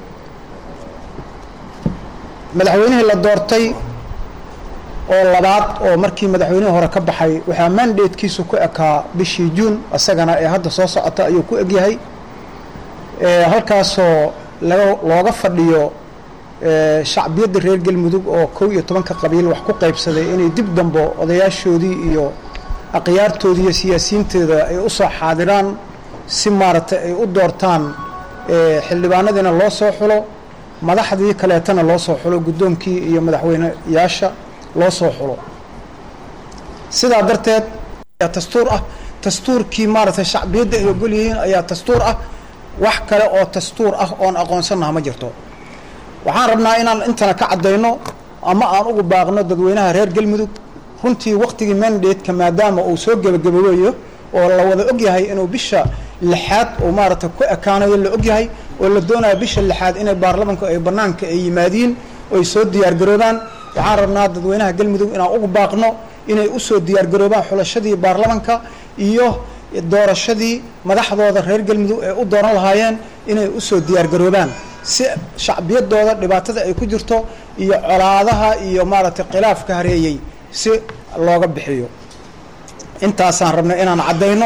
madaxweynihii la doortay oo labaad oo markii madaxweynihii hore ka baxay waxaa mandatekiisu ku ekaa bishii juun isagana ee hadda soo socota ayuu ku egyahay halkaasoo laga looga fadhiyo shacbiyadda reer galmudug oo kow iyo tobanka qabiil wax ku qaybsaday inay dib dambo odayaashoodii iyo akhyaartoodii iyo siyaasiyiintooda ay u soo xaadiraan si maaragtay ay u doortaan xildhibaanadiina loo soo xulo madaxdii kaleetana loo soo xulo guddoonkii iyo madaxweyneyaasha loo soo xulo sidaa darteed ayaa dastuur ah dastuurkii maaragtay shacbiyadda ay ogol yihiin ayaa dastuur ah wax kale oo dastuur ah oon aqoonsanaha ma jirto waxaan rabnaa inaan intana ka caddayno ama aan ugu baaqno dadweynaha reer galmudug runtii waktigii mandateka maadaama uu soo gebagaboweeyo oo la wada ogyahay inuu bisha lixaad uu maaragtay ku ekaanayo la ogyahay oo la doonayo bisha lixaad inay baarlamanku ay bannaanka ay yimaadiin oy soo diyaargaroobaan waxaan rabnaa dadweynaha galmudug inaan ugu baaqno inay usoo diyaargaroobaan xulashadii baarlamanka iyo doorashadii madaxdooda reer galmudug ee u dooran lahaayeen inay usoo diyaargaroobaan si shacbiyadooda dhibaatada ay ku jirto iyo colaadaha iyo maaragtay khilaafka hareeyey si looga bixiyo intaasaan rabnay inaan caddayno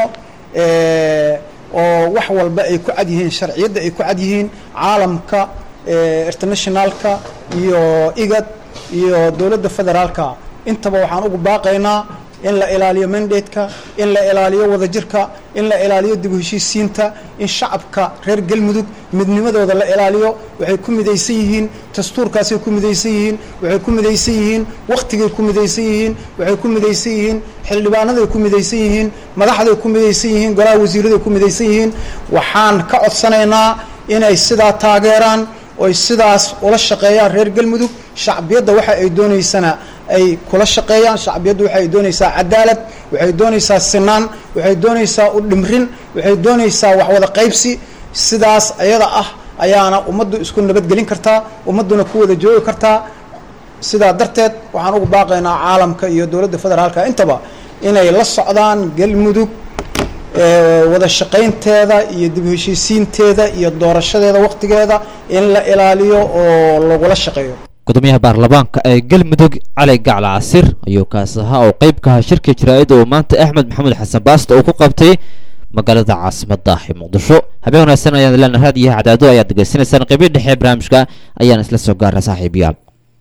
oo wax walba ay ku cad yihiin sharciyadda ay ku cad yihiin caalamka internationalka iyo igad iyo dowladda federaalka intaba waxaan ugu baaqaynaa in la ilaaliyo mandateka in la ilaaliyo wadajirka in la ilaaliyo dib u heshiisiinta in shacabka reer galmudug midnimadooda la ilaaliyo waxay ku midaysan yihiin dastuurkaasay ku midaysan yihiin waxay ku midaysan yihiin wakhtigay ku midaysan yihiin waxay ku midaysan yihiin xildhibaanaday ku midaysan yihiin madaxday ku midaysan yihiin golaha wasiiraday ku midaysan yihiin waxaan ka codsanaynaa inay sidaa taageeraan oy sidaas ula shaqeeyaan reer galmudug shacbiyadda waxa ay doonaysana ay kula shaqeeyaan shacbiyaddu waxay doonaysaa cadaalad waxay doonaysaa sinaan waxay doonaysaa u dhimrin waxay doonaysaa waxwada qaybsi sidaas ayada ah ayaana ummaddu isku nabadgelin kartaa ummadduna ku wada joogi kartaa sidaa darteed waxaan ugu baaqaynaa caalamka iyo dowladda federaalka intaba inay la socdaan galmudug wada shaqaynteeda iyo dib heshiisiinteeda iyo doorashadeeda wakhtigeeda in la ilaaliyo oo lagula shaqeeyo gudoomiyaha baarlamaanka ee galmudug cali gacla casir ayuu kaas ahaa oo qeyb ka aha shirka jaraa'ida uu maanta axmed maxamuud xasan baasto uu ku qabtay magaalada caasimadda ee muqdisho habeen wanaagsan ayaan leena raadiyaha cadaado ayaad degeysanaysaan qeybii dhexe ee barnaamijka ayaan isla soo gaarnay saaxiibayaal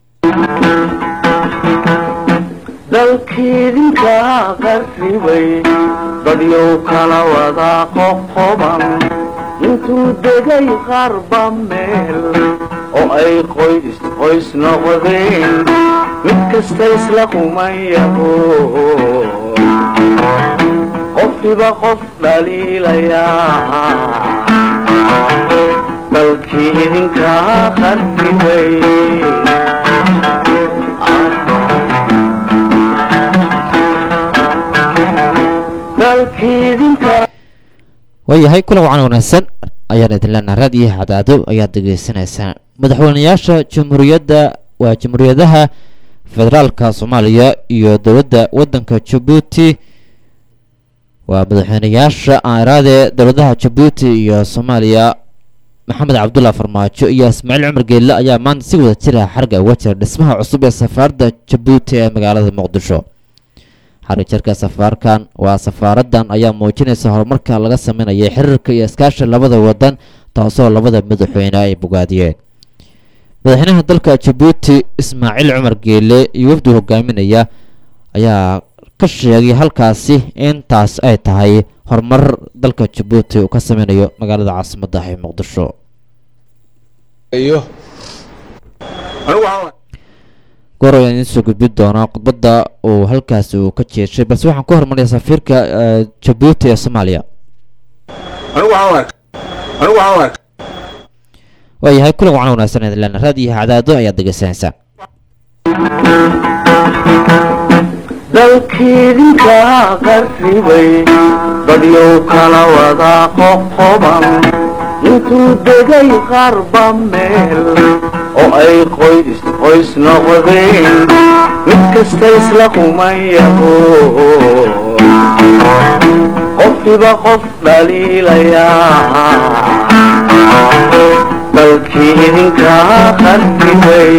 dalkiidinka qarribay dadyow kala wada qoqoban intuu degay qarba meel oo ay qoys qoys noqdeen mid kasta isla qumayaho qofkiba qof dhaliilayaa dalkii idinka qarribay waayahay kulan wacan wanaagsan ayaan idin leenaha raadiyaha cadaado ayaad degeysanaysaan madaxweynayaasha jamhuuriyadda waa jamhuuriyadaha federaalka soomaaliya iyo dowladda waddanka jabuuti waa madaxweynayaasha aaraade dowladaha jabuuti iyo soomaaliya maxamed cabdulla farmaajo iyo ismaaciil cumar geelle ayaa maanta si wada jira xarga uga jira dhismaha cusub ee safaaradda jabuuti ee magaalada muqdisho xarijarka safaarkan waa safaaradan ayaa muujinaysa horumarka laga sameynaya xiriirka iyo iskaasha labada wadan taasoo labada madaxweyne ay bogaadiyeen madaxweynaha dalka jabuuti ismaaciil cumar geele iyo wafdi hogaaminaya ayaa ka sheegay halkaasi in taas ay tahay horumar dalka jabuuti uu ka sameynayo magaalada caasimadda ee muqdisho goor ayaan idiin soo gudbin doonaa khudbadda uu halkaasi uu ka jeeshay balse waxaan ku hormaraya safiirka jabuuti ee soomaaliya waayahay kulan wacan wanaagsan idin leena raadiyaha cadaado ayaad degeysanaysaan dalkiidinka qarribay dadyow kala wada qoqoban intuu degay qarba meel oo ay qoys qoys noqdeen mid kasta isla kumayaho qofkiba qof dhaliilayaa dalkii idinkaa qartibay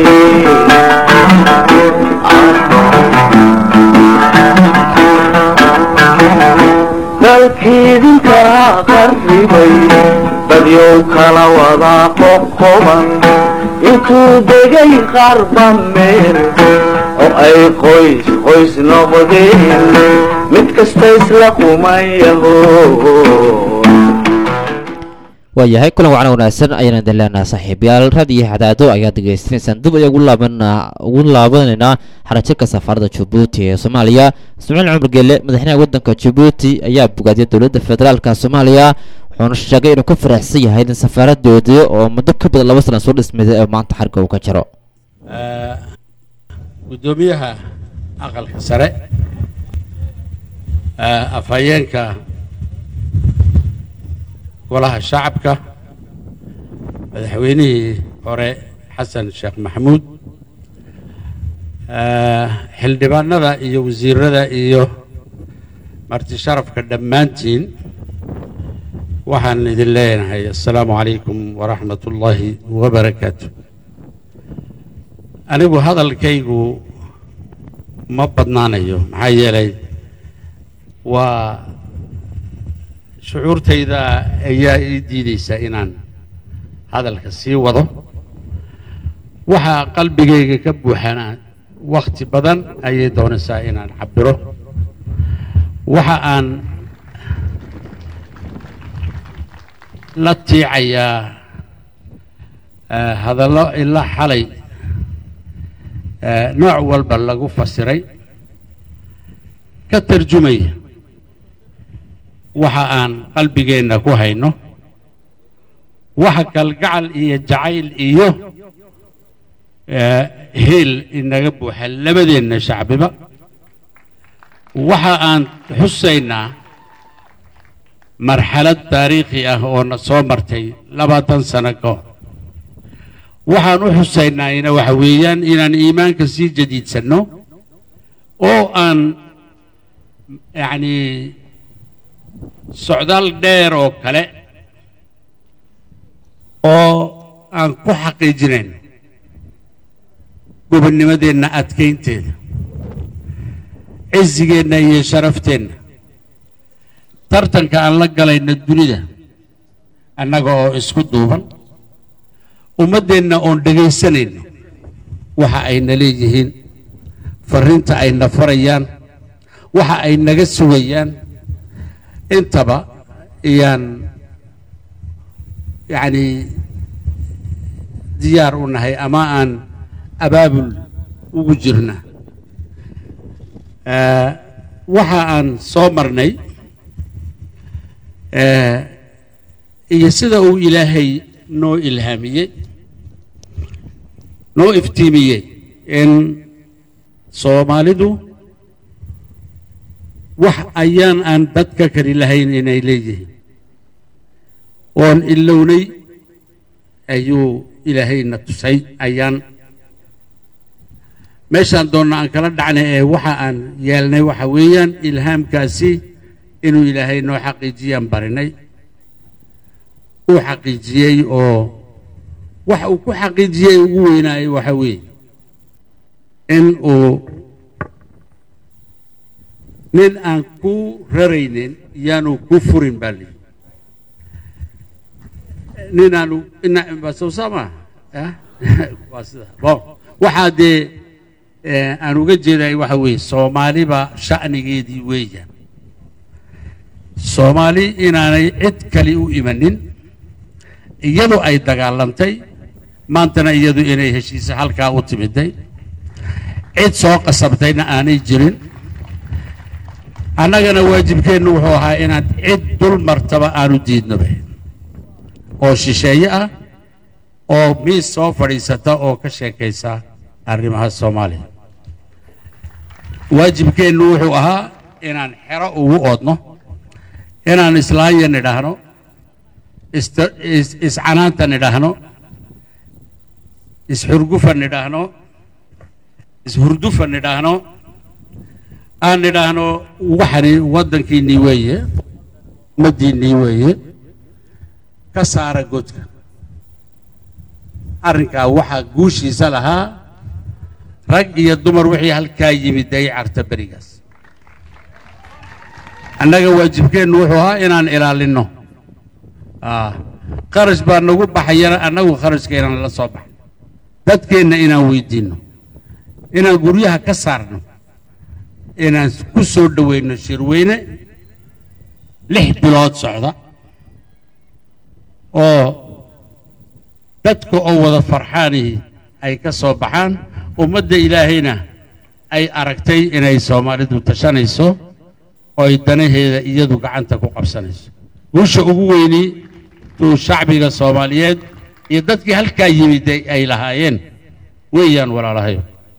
dalkii idinkaa qarribay dadyow kala wadaa qoqoban intuu degay qarba meel oo ay qoys qoys noqdeen mid kasta isla kumayaho waayahay kulan wacna wanaagsan ayaan idin leenaha saaxiibayaal raadiyo hadaado ayaad degeystanaysaan dib ayaa ugu laaban ugu laabanaynaa xarajirka safaaradda jabuuti ee soomaaliya ismaaciil cumar geele madaxweynaha waddanka jabuuti ayaa bogaadiyay dowladda federaalka soomaaliya wuxuuna sheegay inuu ka faraxsan yahay in safaaradoodii oo muddo ka badan laba sana soo dhismayday ee maanta xarga uu ka jiro guddoomiyaha aqalka sare afhayeenka golaha shacabka madaxweynihii hore xasan sheekh maxamuud xildhibaanada iyo wasiirada iyo marti sharafka dhammaantiin waxaan idin leenahay assalaamu calaykum waraxmat ullaahi wabarakaatu anigu hadalkaygu ma badnaanayo maxaa yeelay waa shucuurtayda ayaa ii diidaysa inaan hadalka sii wado waxaa qalbigayga ka buuxana wakhti badan ayay doonaysaa inaan cabiro waxa aan la tiicayaa hadallo ilaa xalay nooc walba lagu fasiray ka tarjumaya waxa aan qalbigeenna ku hayno waxa kalgacal iyo jacayl iyo heel inaga buuxa labadeenna shacbiba waxa aan xusaynaa marxalad taariikhi ah oo na soo martay labaatan sano ka hor waxaan u xusaynaayna waxa weeyaan inaan iimaanka sii jadiidsanno oo aan yacni socdaal dheer oo kale oo aan ku xaqiijinayn gobonnimadeenna adkaynteeda cisigeenna iyo sharafteenna tartanka aan la galayna dunida annaga oo isku duuban ummaddeenna oon dhegaysanayno waxa ayna leeyihiin farriinta ayna farayaan waxa ay naga sugayaan intaba iyaan yacni diyaar u nahay ama aan abaabul ugu jirna waxa aan soo marnay iyo sida uu ilaahay noo ilhaamiyey noo iftiimiyey in soomaalidu wax ayaan aan dadka kali lahayn inay leeyihiin oon ilownay ayuu ilaahayna tusay ayaan meeshaan doonna aan kala dhacnay ee waxa aan yeelnay waxa weeyaan ilhaamkaasi inuu ilaahay noo xaqiijiyaan barinay uu xaqiijiyey oo waxa uu ku xaqiijiyey ugu weynaayay waxa weeye in uu nin aan ku raraynin yaanu ku furin baa lihi nin aanu sowsama waa sida bon waxaa dee aan uga jeeday waxa weeye soomaaliba sha'nigeedii weeyaan soomaali inaanay cid kale u imanin iyadu ay dagaalantay maantana iyadu inay heshiisa halkaa u timiday cid soo qasabtayna aanay jirin annagana waajibkeennu wuxuu ahaa inaan cid dul martaba aanu diidnoba oo shisheeye ah oo miis soo fadhiisata oo ka sheekaysa arrimaha soomaaliya waajibkeennu wuxuu ahaa inaan xero ugu oodno inaan islaanya nidhaahno ista- is- iscanaanta nidhaahno isxurgufa nidhaahno ishurdufa nidhaahno aan nidhaahno waxani waddankiinnii weeye ummaddiinnii weeye ka saara godka arrinkaa waxaa guushiisa lahaa rag iyo dumar wixii halkaa yimid ay carta berigaas annaga waajibkeennu wuxuu ahaa inaan ilaalinno Ah, kharash baa nagu baxayana annagu kharashkeenan la soo baxay dadkeenna inaan weydiinno inaan guryaha ka saarno inaan ku soo dhoweyno shirweyne lix bilood socda oo dadka oo wada farxaanihi ay ka soo baxaan ummadda ilaahayna ay aragtay inay soomaalidu tashanayso oo ay danaheeda iyadu gacanta ku qabsanayso guusha ugu weyni tuu shacbiga soomaaliyeed iyo dadkii halkaa yimid ay- ay lahaayeen weeyaan walaalahayo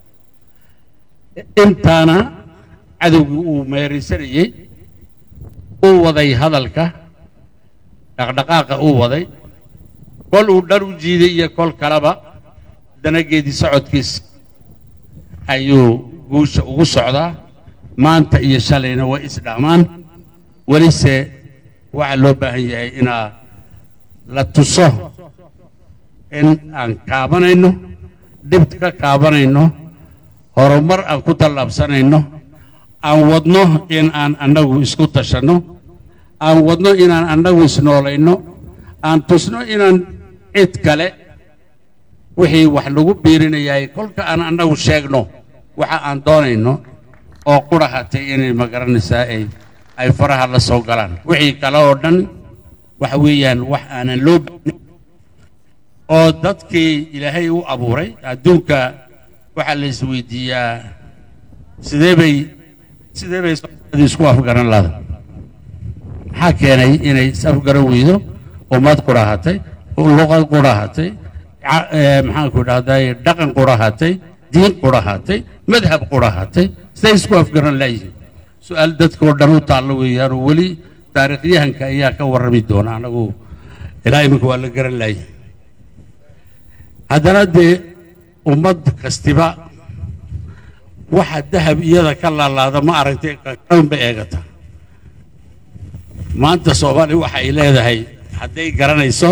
intaana cadowgii uu meeraysanayey uu waday hadalka dhaqdhaqaaqa uu waday kol uu dhar u jiiday iyo kol kaleba danageedii socodkiis ayuu guusha ugu socdaa maanta iyo shalayna way isdhaamaan welise waxaa loo baahan yahay inaa la tuso in aan kaabanayno dhib ka kaabanayno horumar aan ku tallaabsanayno aan wadno in aan annagu isku tashanno aan wadno inaan annagu isnoolayno aan tusno inaan cid kale wixii wax lagu biirinayay kolka aan annagu sheegno waxa aan doonayno oo qura hatay inay magaranaysaa ay ay faraha la soo galaan wixii kale oo dhan waxa weeyaan wax aanan loo baahnay oo dadkii ilaahay u abuuray adduunka waxaa la isweydiiyaa sidee bay sidee bay soomaalida isku afgaran lahda maxaa keenay inay is afgaran weydo ummad qurahatay luqad qurahatay ca- ee, maxaanku dhahday dhaqan qurahatay diin qurahatay madhab qurahatay siday isku afgaran laayihiin su-aal dadkoo dhan u taallo weeyaan oo weli taariikhyahanka ayaa ka warrami doona anagu ilaa iminka waa la garan laayay haddana dee ummad kastiba waxa dahab iyada ka laalaada ma aragtay kan ba eegata maanta soomaaliya waxa ay leedahay hadday garanayso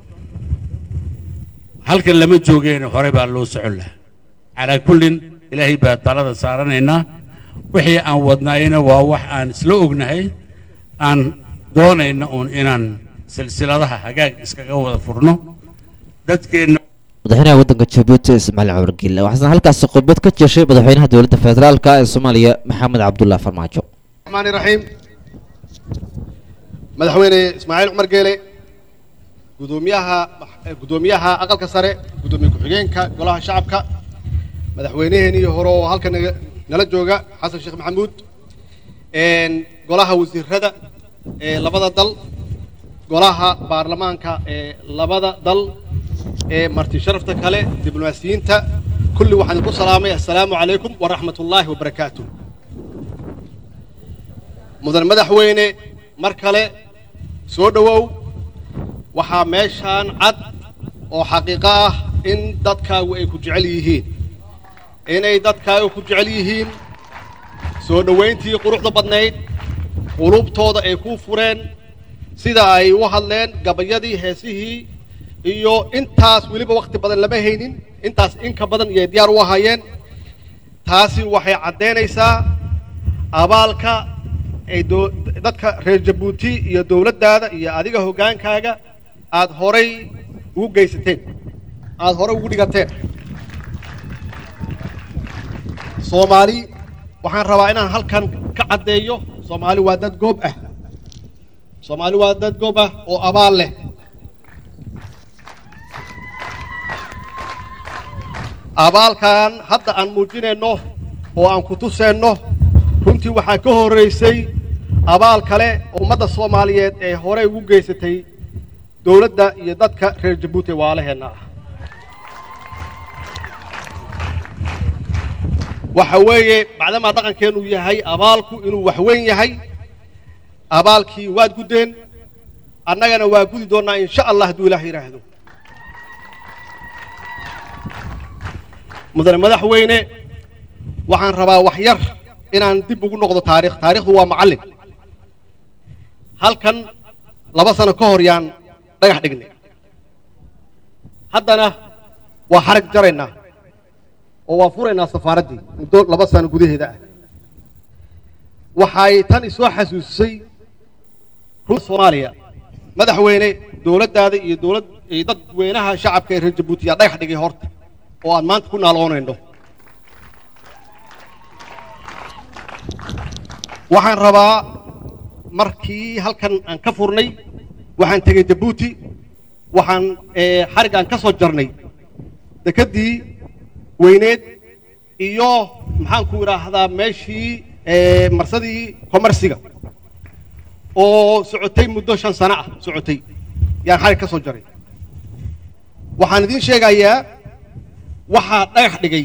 halkan lama joogeen hore baa loo socon lahaa calaa kullin ilaahay baa talada saaranaynaa wixii aan wadnaayna waa wax aan isla ognahay aan doonayna uun inaan silsiladaha hagaag iskaga wada furno dadkeenna madaxweynaha waddanka jabuuti ismaaciil cumar giille waxaana halkaasi khudbad ka jeeshay madaxweynaha dowladda federaalka ee soomaaliya maxamed cabdullaahi farmaajo الرحمن الرحيم madaxweyne ismaaciil cumar geele gudoomiyaha gudoomiyaha aqalka sare gudoomiye ku-xigeenka golaha shacabka madaxweyneheenii hore oo halka naga- nala jooga xasan sheekh maxamuud een, golaha wasiirada ee labada dal golaha baarlamaanka ee labada dal ee marti sharafta kale diblomaasiyiinta kulli waxaan idinku salaamay assalaamu calaykum waraxmat ullaahi wabarakaatuh mudan madaxweyne mar kale soo dhowow waxaa meeshaan cad oo xaqiiqo ah in dadkaagu ay ku jecel yihiin inay dadkaagu ku jecel yihiin soo dhowayntii quruxda badnayd qulubtooda ay kuu fureen sida ay u hadleen gabayadii heesihii iyo intaas weliba wakhti badan lama haynin intaas in ka badan iyay diyaar u ahaayeen taasi waxay caddaynaysaa abaalka ay doo- dadka reer jabuuti iyo dowladdaada iyo adiga hoggaankaaga aad horay ugu geysateen aad horay ugu dhigateen soomaali waxaan rabaa inaan halkan ka caddeeyo soomaali waa dad goob ah soomaali waa dad goob ah oo abaal leh abaalkan hadda aan muujinayno oo aan ku tuseenno runtii waxaa ka horraysay abaal kale oo ummadda soomaaliyeed ee horey ugu geysatay dowladda iyo dadka reer jabuuti waalaheenna ah waxa weeye bacdamaa dhaqankeennu yahay abaalku inuu wax weyn yahay abaalkii waad guddeen annagana waa gudi doonnaa insha allah hadduu ilaah yidhaahdo mudane madaxweyne waxaan rabaa wax yar inaan dib ugu noqdo taarikh taarikhdu waa macallin halkan laba sano ka hor yaan dhagax dhignay haddana waa xarag jaraynaa oo waa furaynaa safaaraddii muddo laba sano gudaheeda ah waxay tan isoo xasuusisay run soomaaliya madaxweyne dowladdaada iyo dowlad iyo dadweynaha shacabka ee reer jabuuti yaa dhagax dhigay horta oo aan maanta ku naaloonayno waxaan rabaa markii halkan aan ka furnay waxaan tegey jabuuti waxaan xarig aan ka soo jarnay dekeddii weyneed iyo maxaan ku idhaahdaa meeshii marsadii komarsiga oo socotay muddo shan sano ah socotay yaan xarig ka soo jaray waxaan idiin sheegayaa waxaa dhagax dhigay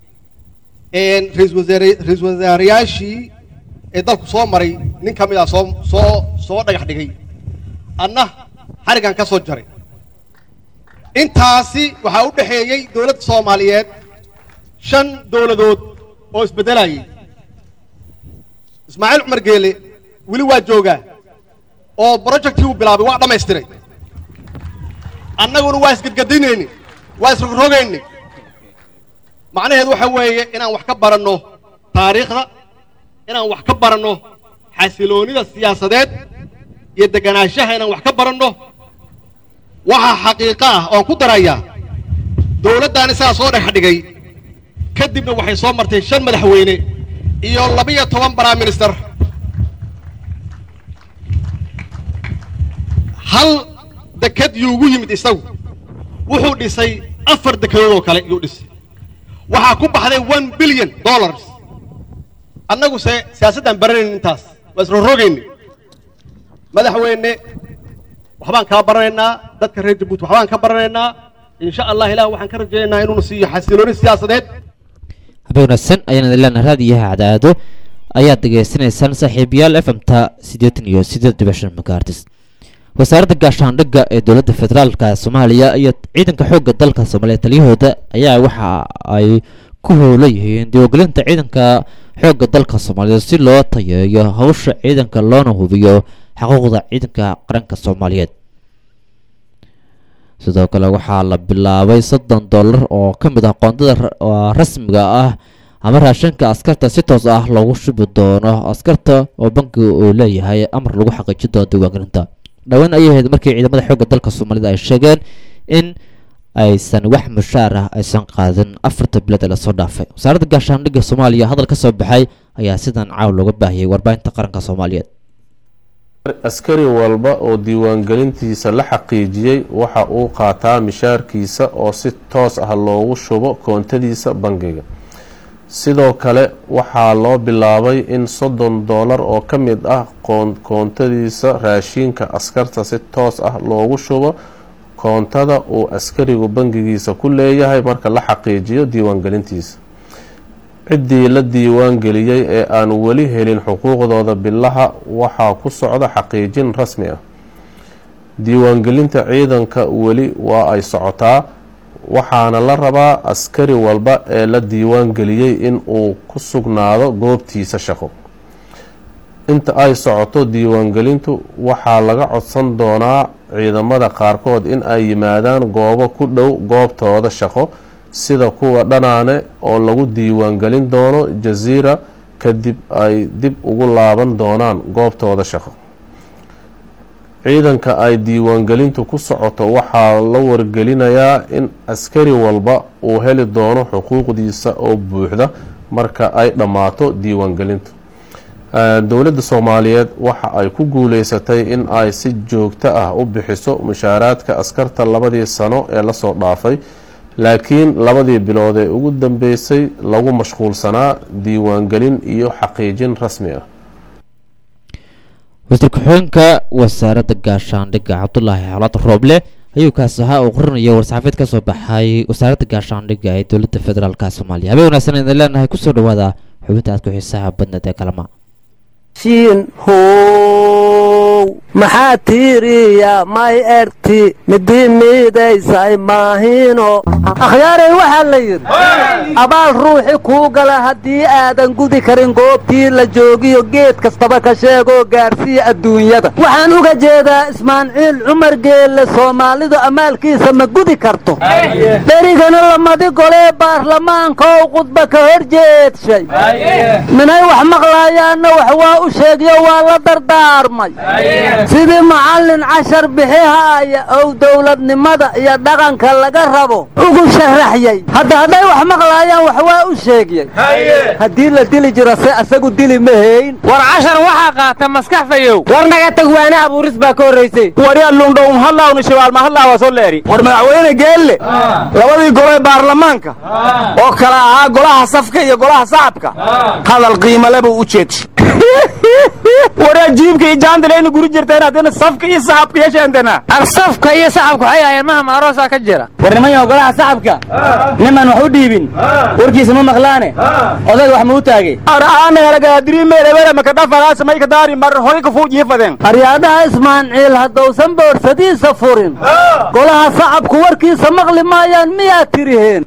ra-iisul wasaarayaashii ee dalku soo maray nin ka mid ah soo soo soo dhagax dhigay anna xarigan ka soo jaray intaasi waxaa u dhexeeyey dowladda soomaaliyeed shan dowladood oo isbeddelayay ismaaciil cumar geele weli waa joogaa oo projectii uu bilaabay waa dhammaystiray annaguna waa isgadgadinayni waa isrogrogayni macnaheedu waxa weeye inaan wax ka baranno taariikhda inaan wax ka baranno xasiloonida siyaasadeed iyo deganaanshaha inaan wax ka baranno waxaa xaqiiqo ah oon ku darayaa dowladdaani sidaa soo dhex dhigay kadibna waxay soo martay shan madaxweyne iyo labiyo toban prime minister hal deked yuugu yimid isagu wuxuu dhisay afar dekedood oo kale yuu dhisay waxaa ku baxday one billion dollars annagu se siyaasaddaan baranayn intaas waa isrorogayni madaxweyne waxbaan kaa baranaynaa dadka reer jabuuti waxbaan ka baranaynaa insha allah ilaah waxaan ka rajaynaynaa inuuna siiyo xasilooni siyaasadeed habeen wanaagsan ayaan idin leenahay raadiyaha cadaado ayaad dhegaysanaysaan saaxiibayaal f m ta siddeetan iyo siddeed dhibic shan megaartis wasaaradda gaashaandhigga ee dowladda federaalka soomaaliya iyo ciidanka xoogga dalka soomaaliya taliyahooda ayaa waxa ay ku howla yihiin diiwaangelinta ciidanka xoogga dalka soomaaliyeed si loo tayeeyo hawsha ciidanka loona hubiyo xuquuqda ciidanka qaranka soomaaliyeed sidoo kale waxaa la bilaabay soddon dollar oo ka mid ah qoondada rasmiga ah ama raashinka askarta si toos ah loogu shubi doono askarta oo bankiga uu leeyahay amar lagu xaqiijin doono diiwaangelinta dhowaan ayay ahayd markii ciidamada xoogga dalka soomaalida ay sheegeen in aysan wax mushaar ah aysan qaadin afarta bilood ee lasoo dhaafay wasaaradda gaashaandhigga soomaaliya hadal ka soo baxay ayaa sidan caaw looga baahiyey warbaahinta qaranka soomaaliyeed askari walba oo diiwaangelintiisa la xaqiijiyey waxa uu qaataa mishaarkiisa oo si toos ah loogu shubo koontadiisa bangiga sidoo kale waxaa loo bilaabay in soddon doolar oo ka mid ah koontadiisa raashiinka askarta si toos ah loogu shubo koontada uu askarigu bangigiisa ku leeyahay marka la xaqiijiyo diiwaangelintiisa ciddii la diiwaangeliyey ee aan weli helin xuquuqdooda bilaha waxaa ku socda xaqiijin rasmi ah diiwaangelinta ciidanka weli waa ay socotaa waxaana la rabaa askari walba ee la diiwaangeliyey in uu ku sugnaado goobtiisa shaqo inta ay socoto diiwaangelintu waxaa laga codsan doonaa ciidamada qaarkood in ay yimaadaan goobo ku dhow goobtooda shaqo sida kuwa dhanaane oo lagu diiwaangelin doono jasiira kadib ay dib ugu laaban doonaan goobtooda shaqo ciidanka ay diiwaangelintu ku socoto waxaa la wargelinayaa in askari walba uu heli doono xuquuqdiisa oo buuxda marka ay dhammaato diiwaangelintu dowladda soomaaliyeed waxa ay ku guuleysatay in ay si joogto ah u bixiso mushaaraadka askarta labadii sano ee lasoo dhaafay laakiin labadii bilood ee ugu dambeysay lagu mashquulsanaa diiwaangelin iyo xaqiijin rasmi ah wasiir ku-xigeenka wasaaradda gaashaandhigga cabdulaahi xalaad rooble ayuu kaas ahaa uu qorinaya war-saxaafeed ka soo baxay wasaaradda gaashaandhigga ee dowladda federaalka soomaaliya habeen wanaagsan idin leenahay kusoo dhawaada xubinta aad ku xiisaha badneed ee kalama siin how maxaa tiiriya may erti midii miidaysay maahino akhyaaray waxaa la yidhi abaal ruuxi kuu gala haddii aadan gudi karin goobtii la joogiyo geed kastaba ka sheegoo gaarsiiya adduunyada waxaan uga jeedaa ismaaciil cumar geelle soomaalidu amaalkiisa ma gudi karto dherigana lamadi golee baarlamaankow khudba ka hor jeedshay minay wax maqlaayaanna wax waa u sheegyo waa la dardaarmay sidii macallin cashar bixihaaya ow dowladnimada iyo dhaqanka laga rabo ugu sharaxyay hadda hadday wax maqlaayaan wax waa u sheegyey haddii la dili jiro se asagu dili ma hayn war cashar waxaa qaata maskax fayow war naga tag waane abuuris baa ka horraysay waryaa lundhown hadlaawni shabaal ma hadlaawa soo leeri war madaxweyne geelle labadii gole baarlamaanka oo kala ahaa golaha safka iyo golaha sacabka hadal qiimale buu u jeedshay waraa jiibka iyo jaandalayna guri jirteen haddana safka iyo saxabka yeesheentana ar safka iyo saxabka waxay ahaayeen maham aroosaa ka jira war nimanyo golaha saxabka niman wax u dhiibin warkiisa ma maqlaane odayga wax ma u taagay aryaadhaha ismaaciil haddausan boorsadiisa furin golaha sacabku warkiisa maqli maayaan miyaad tiriheen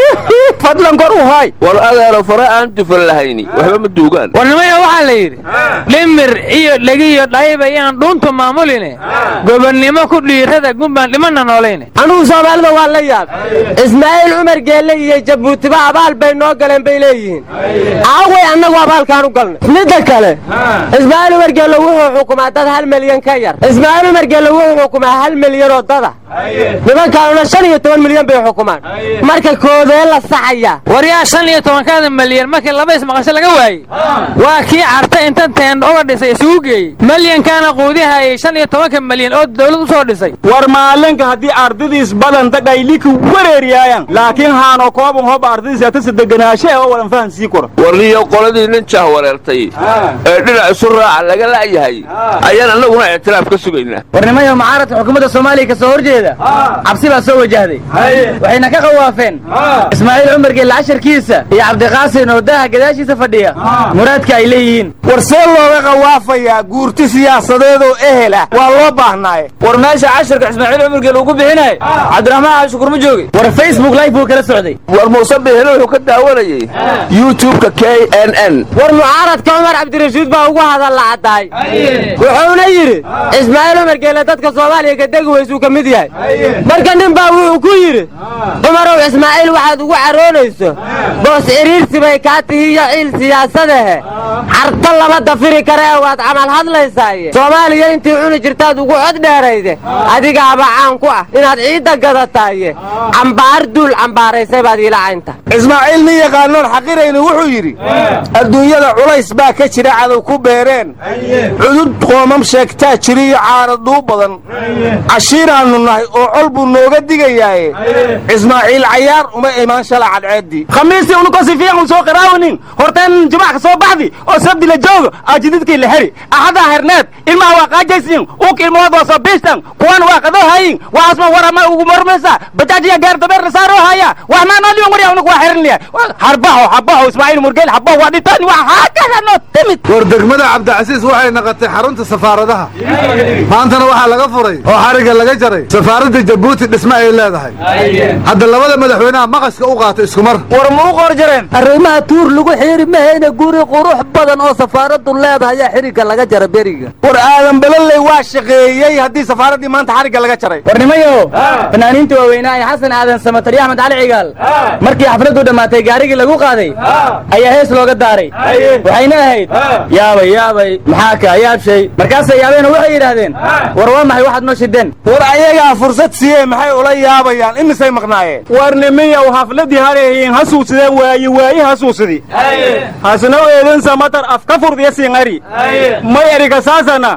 fadlan kor u hay war adeero fare aan dufan lahayni waxba ma duugaan war nimaya waxaa la yidhi dhimir iyo dhegiyo dhayba iyaan dhuuntu maamuline gobonnimo ku dhiirada gumbaan dhimana noolayne anugu soomaalida waa la yaab ismaaciil cumar geelle iyo jabuutiba abaal bay noo galeen bay leeyihiin aaway annagu abaalkaan u galnay midda kale ismaaciil cumar geelle wuxuu xukumaa dad hal milyan ka yar ismaaciil cumar geelle wuxuu xukumaa hal milyan oo dada nimankaanuna shan iyo toban milyan bay xukumaan marka koodee la saxaya war yaa shan iyo tobankaada milyan markii laba ismaqasho laga waayey waa kii carta inta teendho uga dhisay isugu geeyey milyankaana quudihayay shan iyo tobanka milyan oo dawlad u soo dhisay war maalinka haddii ardadiis badanta dhayliki wareeriyaayan laakiin haano kooban hob ardadiis atasa deganaashe oo wadan fahan sii kora warniyo qoladii nin jah wareertay ee dhinac isu raaca laga la'yahay ayaan annaguna ictiraaf ka sugaynaa warnimayo mucaaradka xukuumadda soomaaliya ka soo horjeeda cabsi baa soo wajahday waxayna ka qawaafeen ismaaciil cumar geelle casharkiisa iyo cabdiqaasin oo daaha gadaashiisa fadhiya muraadka ay leeyihiin war see looga qawaafayaa guurti siyaasadeedoo ehela waa loo baahnaaye war meesha casharka ismaaciil cumar geelle ugu bixinay cabdiraxmaan cashukur ma joogay war facebook live buu kala socday war muuse bihele wuxuu ka daawanayey youtubeka k n n war mucaaradka cumar cabdirashiid baa ugu hadalla caddaay wuxuuna yidhi ismaaciil cumar geelle dadka soomaaliya ka degi weysuu ka mid yahay marka nin baa wuxuu ku yidhi cumarow ismaaciil waxaad ugu caroonayso boos cidhiirsi bay kaa tihi iyo ciil siyaasadahe carto lama dafiri karee waad camal hadlaysaaye soomaaliya intii cuni jirtaad ugu cod dheerayde adigaaba caan ku ah inaad ciidda gadataaye cambaar duul cambaaraysay baad iila caynta ismaaciil nin yaqaanoon xaqiraynu wuxuu yidhi adduunyada culays baa ka jira cadow ku beereen cudud qoomam sheegtaa jiriyo caaraduu badan cashiiraannu nahay oo col buu nooga digayaaye ismaaciil cayaar uma imaan shala cadceeddii khamiistii unukosi fiican soo qiraawinin horteen jimacka soo baxdi oo sabdi la joogo aajididkii la heri axadaa herneed ilmaha waa qaajaysiin uuk ilmahood waa soo biistan kuwan waa qadoo hayin waxaasma warama ugu marmaysa bajaajiya gaar dabeer la saaroo haya wax maanooliyon warya unuku waa xirinliya harbaho habaho ismaaciil murgeel habaho waa dhintani waa haakada noo timid war degmada cabdicasiis waxay naqatay xarunta safaaradaha maantana waxaa laga furay oo xarigga laga jaray safaaradda jabuuti dhisme ay leedahay hadda labada madaxweynaha maqaska u qaata isku mar war ma u qor jareen arrimaha tuur lagu xiiri mahayna guri qurux badan oo safaaraddu leedahay ayaa xirigga laga jara beriga war aadan balalley waa shaqeeyey haddii safaaraddii maanta xarigga laga jaray warnimayo fanaaniinta waaweynaa ee xasan aadan samatar iyo axmed cali cigaal markii xafladdu dhammaatay gaarigii lagu qaaday ayaa hees looga daaray waxayna ahayd yaabay yaabay maxaa kaa yaabshay markaasay yaabeena waxay yidhaahdeen war waa maxay waxaad noo shideen war ayagaa fursad siiyee maxay ula yaabayaan imisay maqnaayeen war nimiyow hafladii hareehiin hasuusideen waayi waayi hasuusidi hasna eedin samatar afka furdiya singari may eriga saasana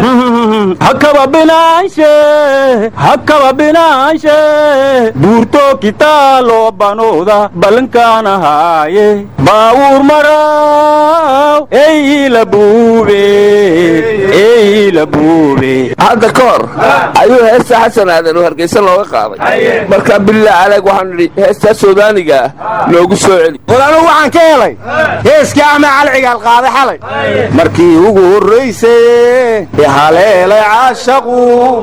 hakaba binaanshe hakaba binaanshe buurto kitaalo banooda balankaanahaaye baawuur mara xasanow eyla buube eyla buube hadda ka hor ayuu heesta xasan aadan oo hargeysa looga qaaday markaa billah caleeg waxaan nidhi heestaa suudaaniga ah noogu soo celi war anugu waxaan ka helay heeskii ama calcigaal qaaday xalay markii ugu horraysay haleelay caashaqu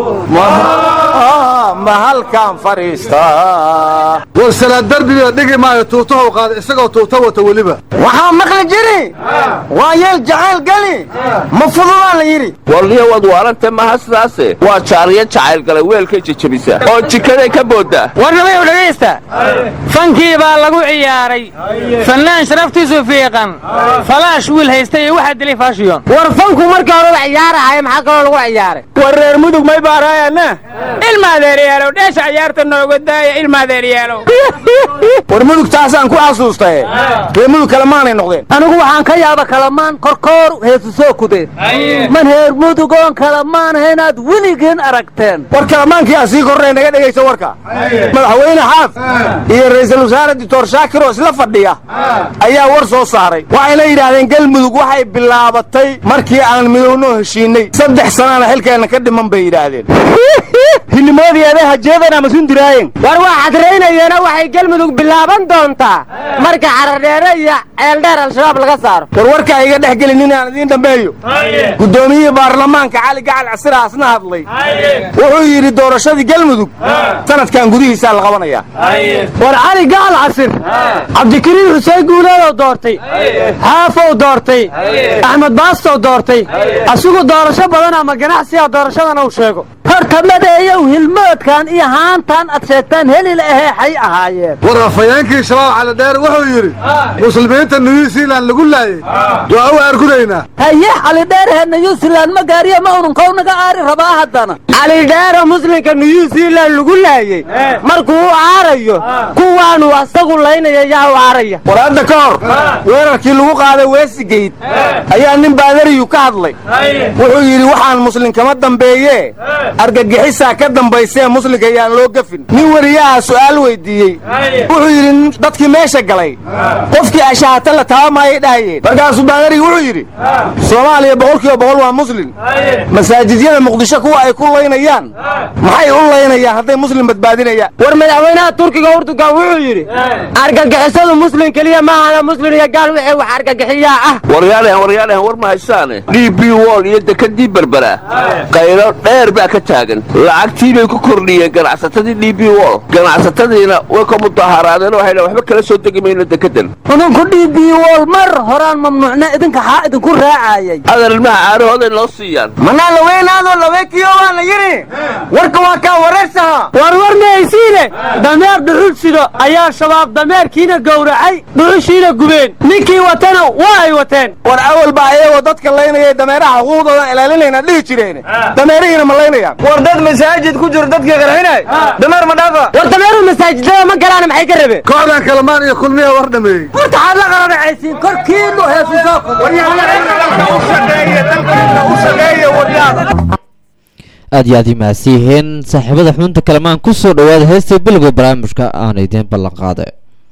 ma halkaan fadhiistaa war salaad darbiga dhigi maayo tuutahow qaada isagoo tuuta wata weliba waxaa maqli jiri waa yeel jacayl geli ma fududaan la yidhi walniya waad waarante maha sidaase waa jaariya jacayl galay weelkay jejebisa oo jikaday ka booddaa warnamayow dhegaysta fankii baa lagu ciyaaray fannaan sharaftiisu fiiqan falaash wiil haysta iyo waxaa dilay faashiyon war fanku markii horeba ciyaarahaya maxaa kaloo lagu ciyaaray war reer mudug may baaraayana ilma adeeryaalow dheesha ciyaarta nooga daaya ilma adeeryaalow war mudug taasaan ku xasuustaye reer mudug kalemaanay noqdeen anigu waxaan ka yaaba kalamaan korkoor heesu soo kudeen man heer mudugoon kalamaanaha inaad weligeen aragteen war kalamaankii aan sii kornay naga dhegaysa warka madaxweyne xaaf iyo ra'iisul wasaare doctor shaakir oo isla fadhiya ayaa war soo saaray waxayna yidhaahdeen galmudug waxay bilaabatay markii aan midowno heshiinay saddex sanana xilkeenna ka dhiman bay yidhaahdeen hilimoodii hajeedana masundiraayen war waa xadraynayeena waxay galmudug bilaaban doontaa marka xaradheere iyo ceeldheer al-shabaab laga saaro war warka iga dhex gelin inaan idiin dhammeeyo guddoomiyihii baarlamaanka cali gacal casiraasna hadlay wuxuu yidhi doorashadii galmudug sanadkan gudihiisaa la qabanayaa war cali gacal casir cabdikariin xuseen guuleedoo doortay xaafow doortay axmed baastow doortay asigu doorasho badan ama ganacsiga doorashadana uu sheego horta madeeyow hilmoodkan iyo haantan ad sheegtaan helil ahee xay ahaayeen war afhayeenkii shabaab calidheer wuxuu yidhi muslimiinta new zealand lagu laayey waa u aargudaynaa haye calidheerhe new zealand ma gaariya ma ununkow naga aari rabaa haddana calidheero muslimka new zealand lagu laayey markuu u aarayo kuwaanu asagu laynaya yaa u aaraya war hadda ka hor weerarkii lagu qaaday weesigeyd ayaa nin baadariyu ka hadlay wuxuu yidhi waxaan muslim kama dambeeye argagixisaa ka dambaysee muslimka yaan loo gafin nin weriyaha su'aal weydiiyey wuxuu yidhi dadkii meesha galay qofkii ashahata la taabamaayay dhahayeen markaasuu baadarigu wuxuu yidhi soomaaliya boqolkiiba boqol waa muslim masaajidyada muqdisho kuwa ay ku laynayaan maxay u laynayaan hadday muslim badbaadinayaan war madaxweynaha turkiga urdugan wuxuu yidhi argagixisadu muslim keliya maahana muslim iyo gaal wixii wax argagixiyaa ah waryaalahan waryaalahan war ma haysaane d b wol iyo dekadii berbera qaylo dheer baa ka taagan lacagtii bay ku kordhiyeen ganacsatadii d b wol ganacsatadiina way ka mudaharaadeen waxay dhaheen waxba kala soo degi mayno dekedan idinku d b wol mar horaan mamnuucna idinka xaa idinku raacayay adar ilmaha caarahooday noo siiyaan manaa laweynaadoo laweekiyo waa la yidhi warka waa kaa wareersaha war war mahaysiine dameer dhuxul sido ayaa shabaab dameerkiina gowracay dhuxushiina gubeen ninkii watana waa ay wateen war awal baa ayagoo dadka laynaya dameeraha xuquuqdoodan ilaalinayna dhihi jireen dameerihiina ma laynayaan war dad masaajid ku jiro dadkii qarxinay dameer ma dhaafa war dameeruhu masaajidada ma galaana maxay ka rabeen kooxdan kalamaan iyo kulmiya war dhameeyey horta xaad la qaranacaysiin korkiinu heesu soo aad iyo aad imaadsan yihiin saaxiibada xubinta kalamaan ku soo dhowaada heesta bilowga barnaamijka aan idiin ballan qaaday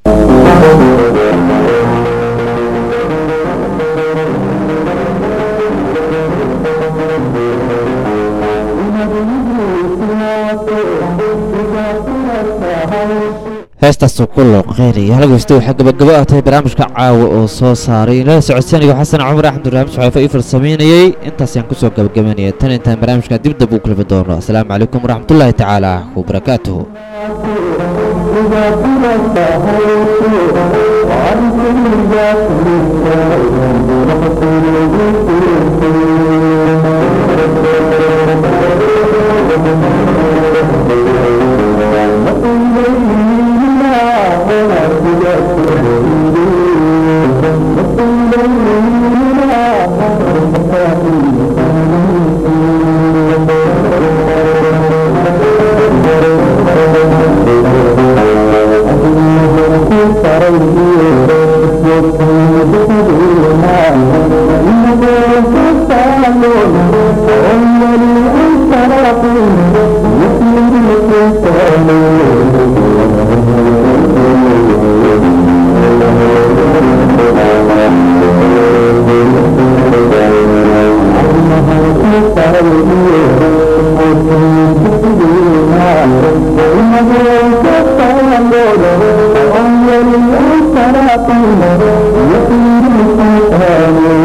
heestaasoo ku looqeynaya halgasta waxaa gabagabo ah tahay barnaamijka caawa oo soo saaray inala socodsiinayo xasan cumar axmed raxmed saxeefo ii farsameynayey intaasayaan kusoo gabagabeynaya tan intaan barnaamijka dib dab u kulmi doono asalaamu calaykum waraxmatullaahi tacaala wabarakaatuhu Thank you. Thank you.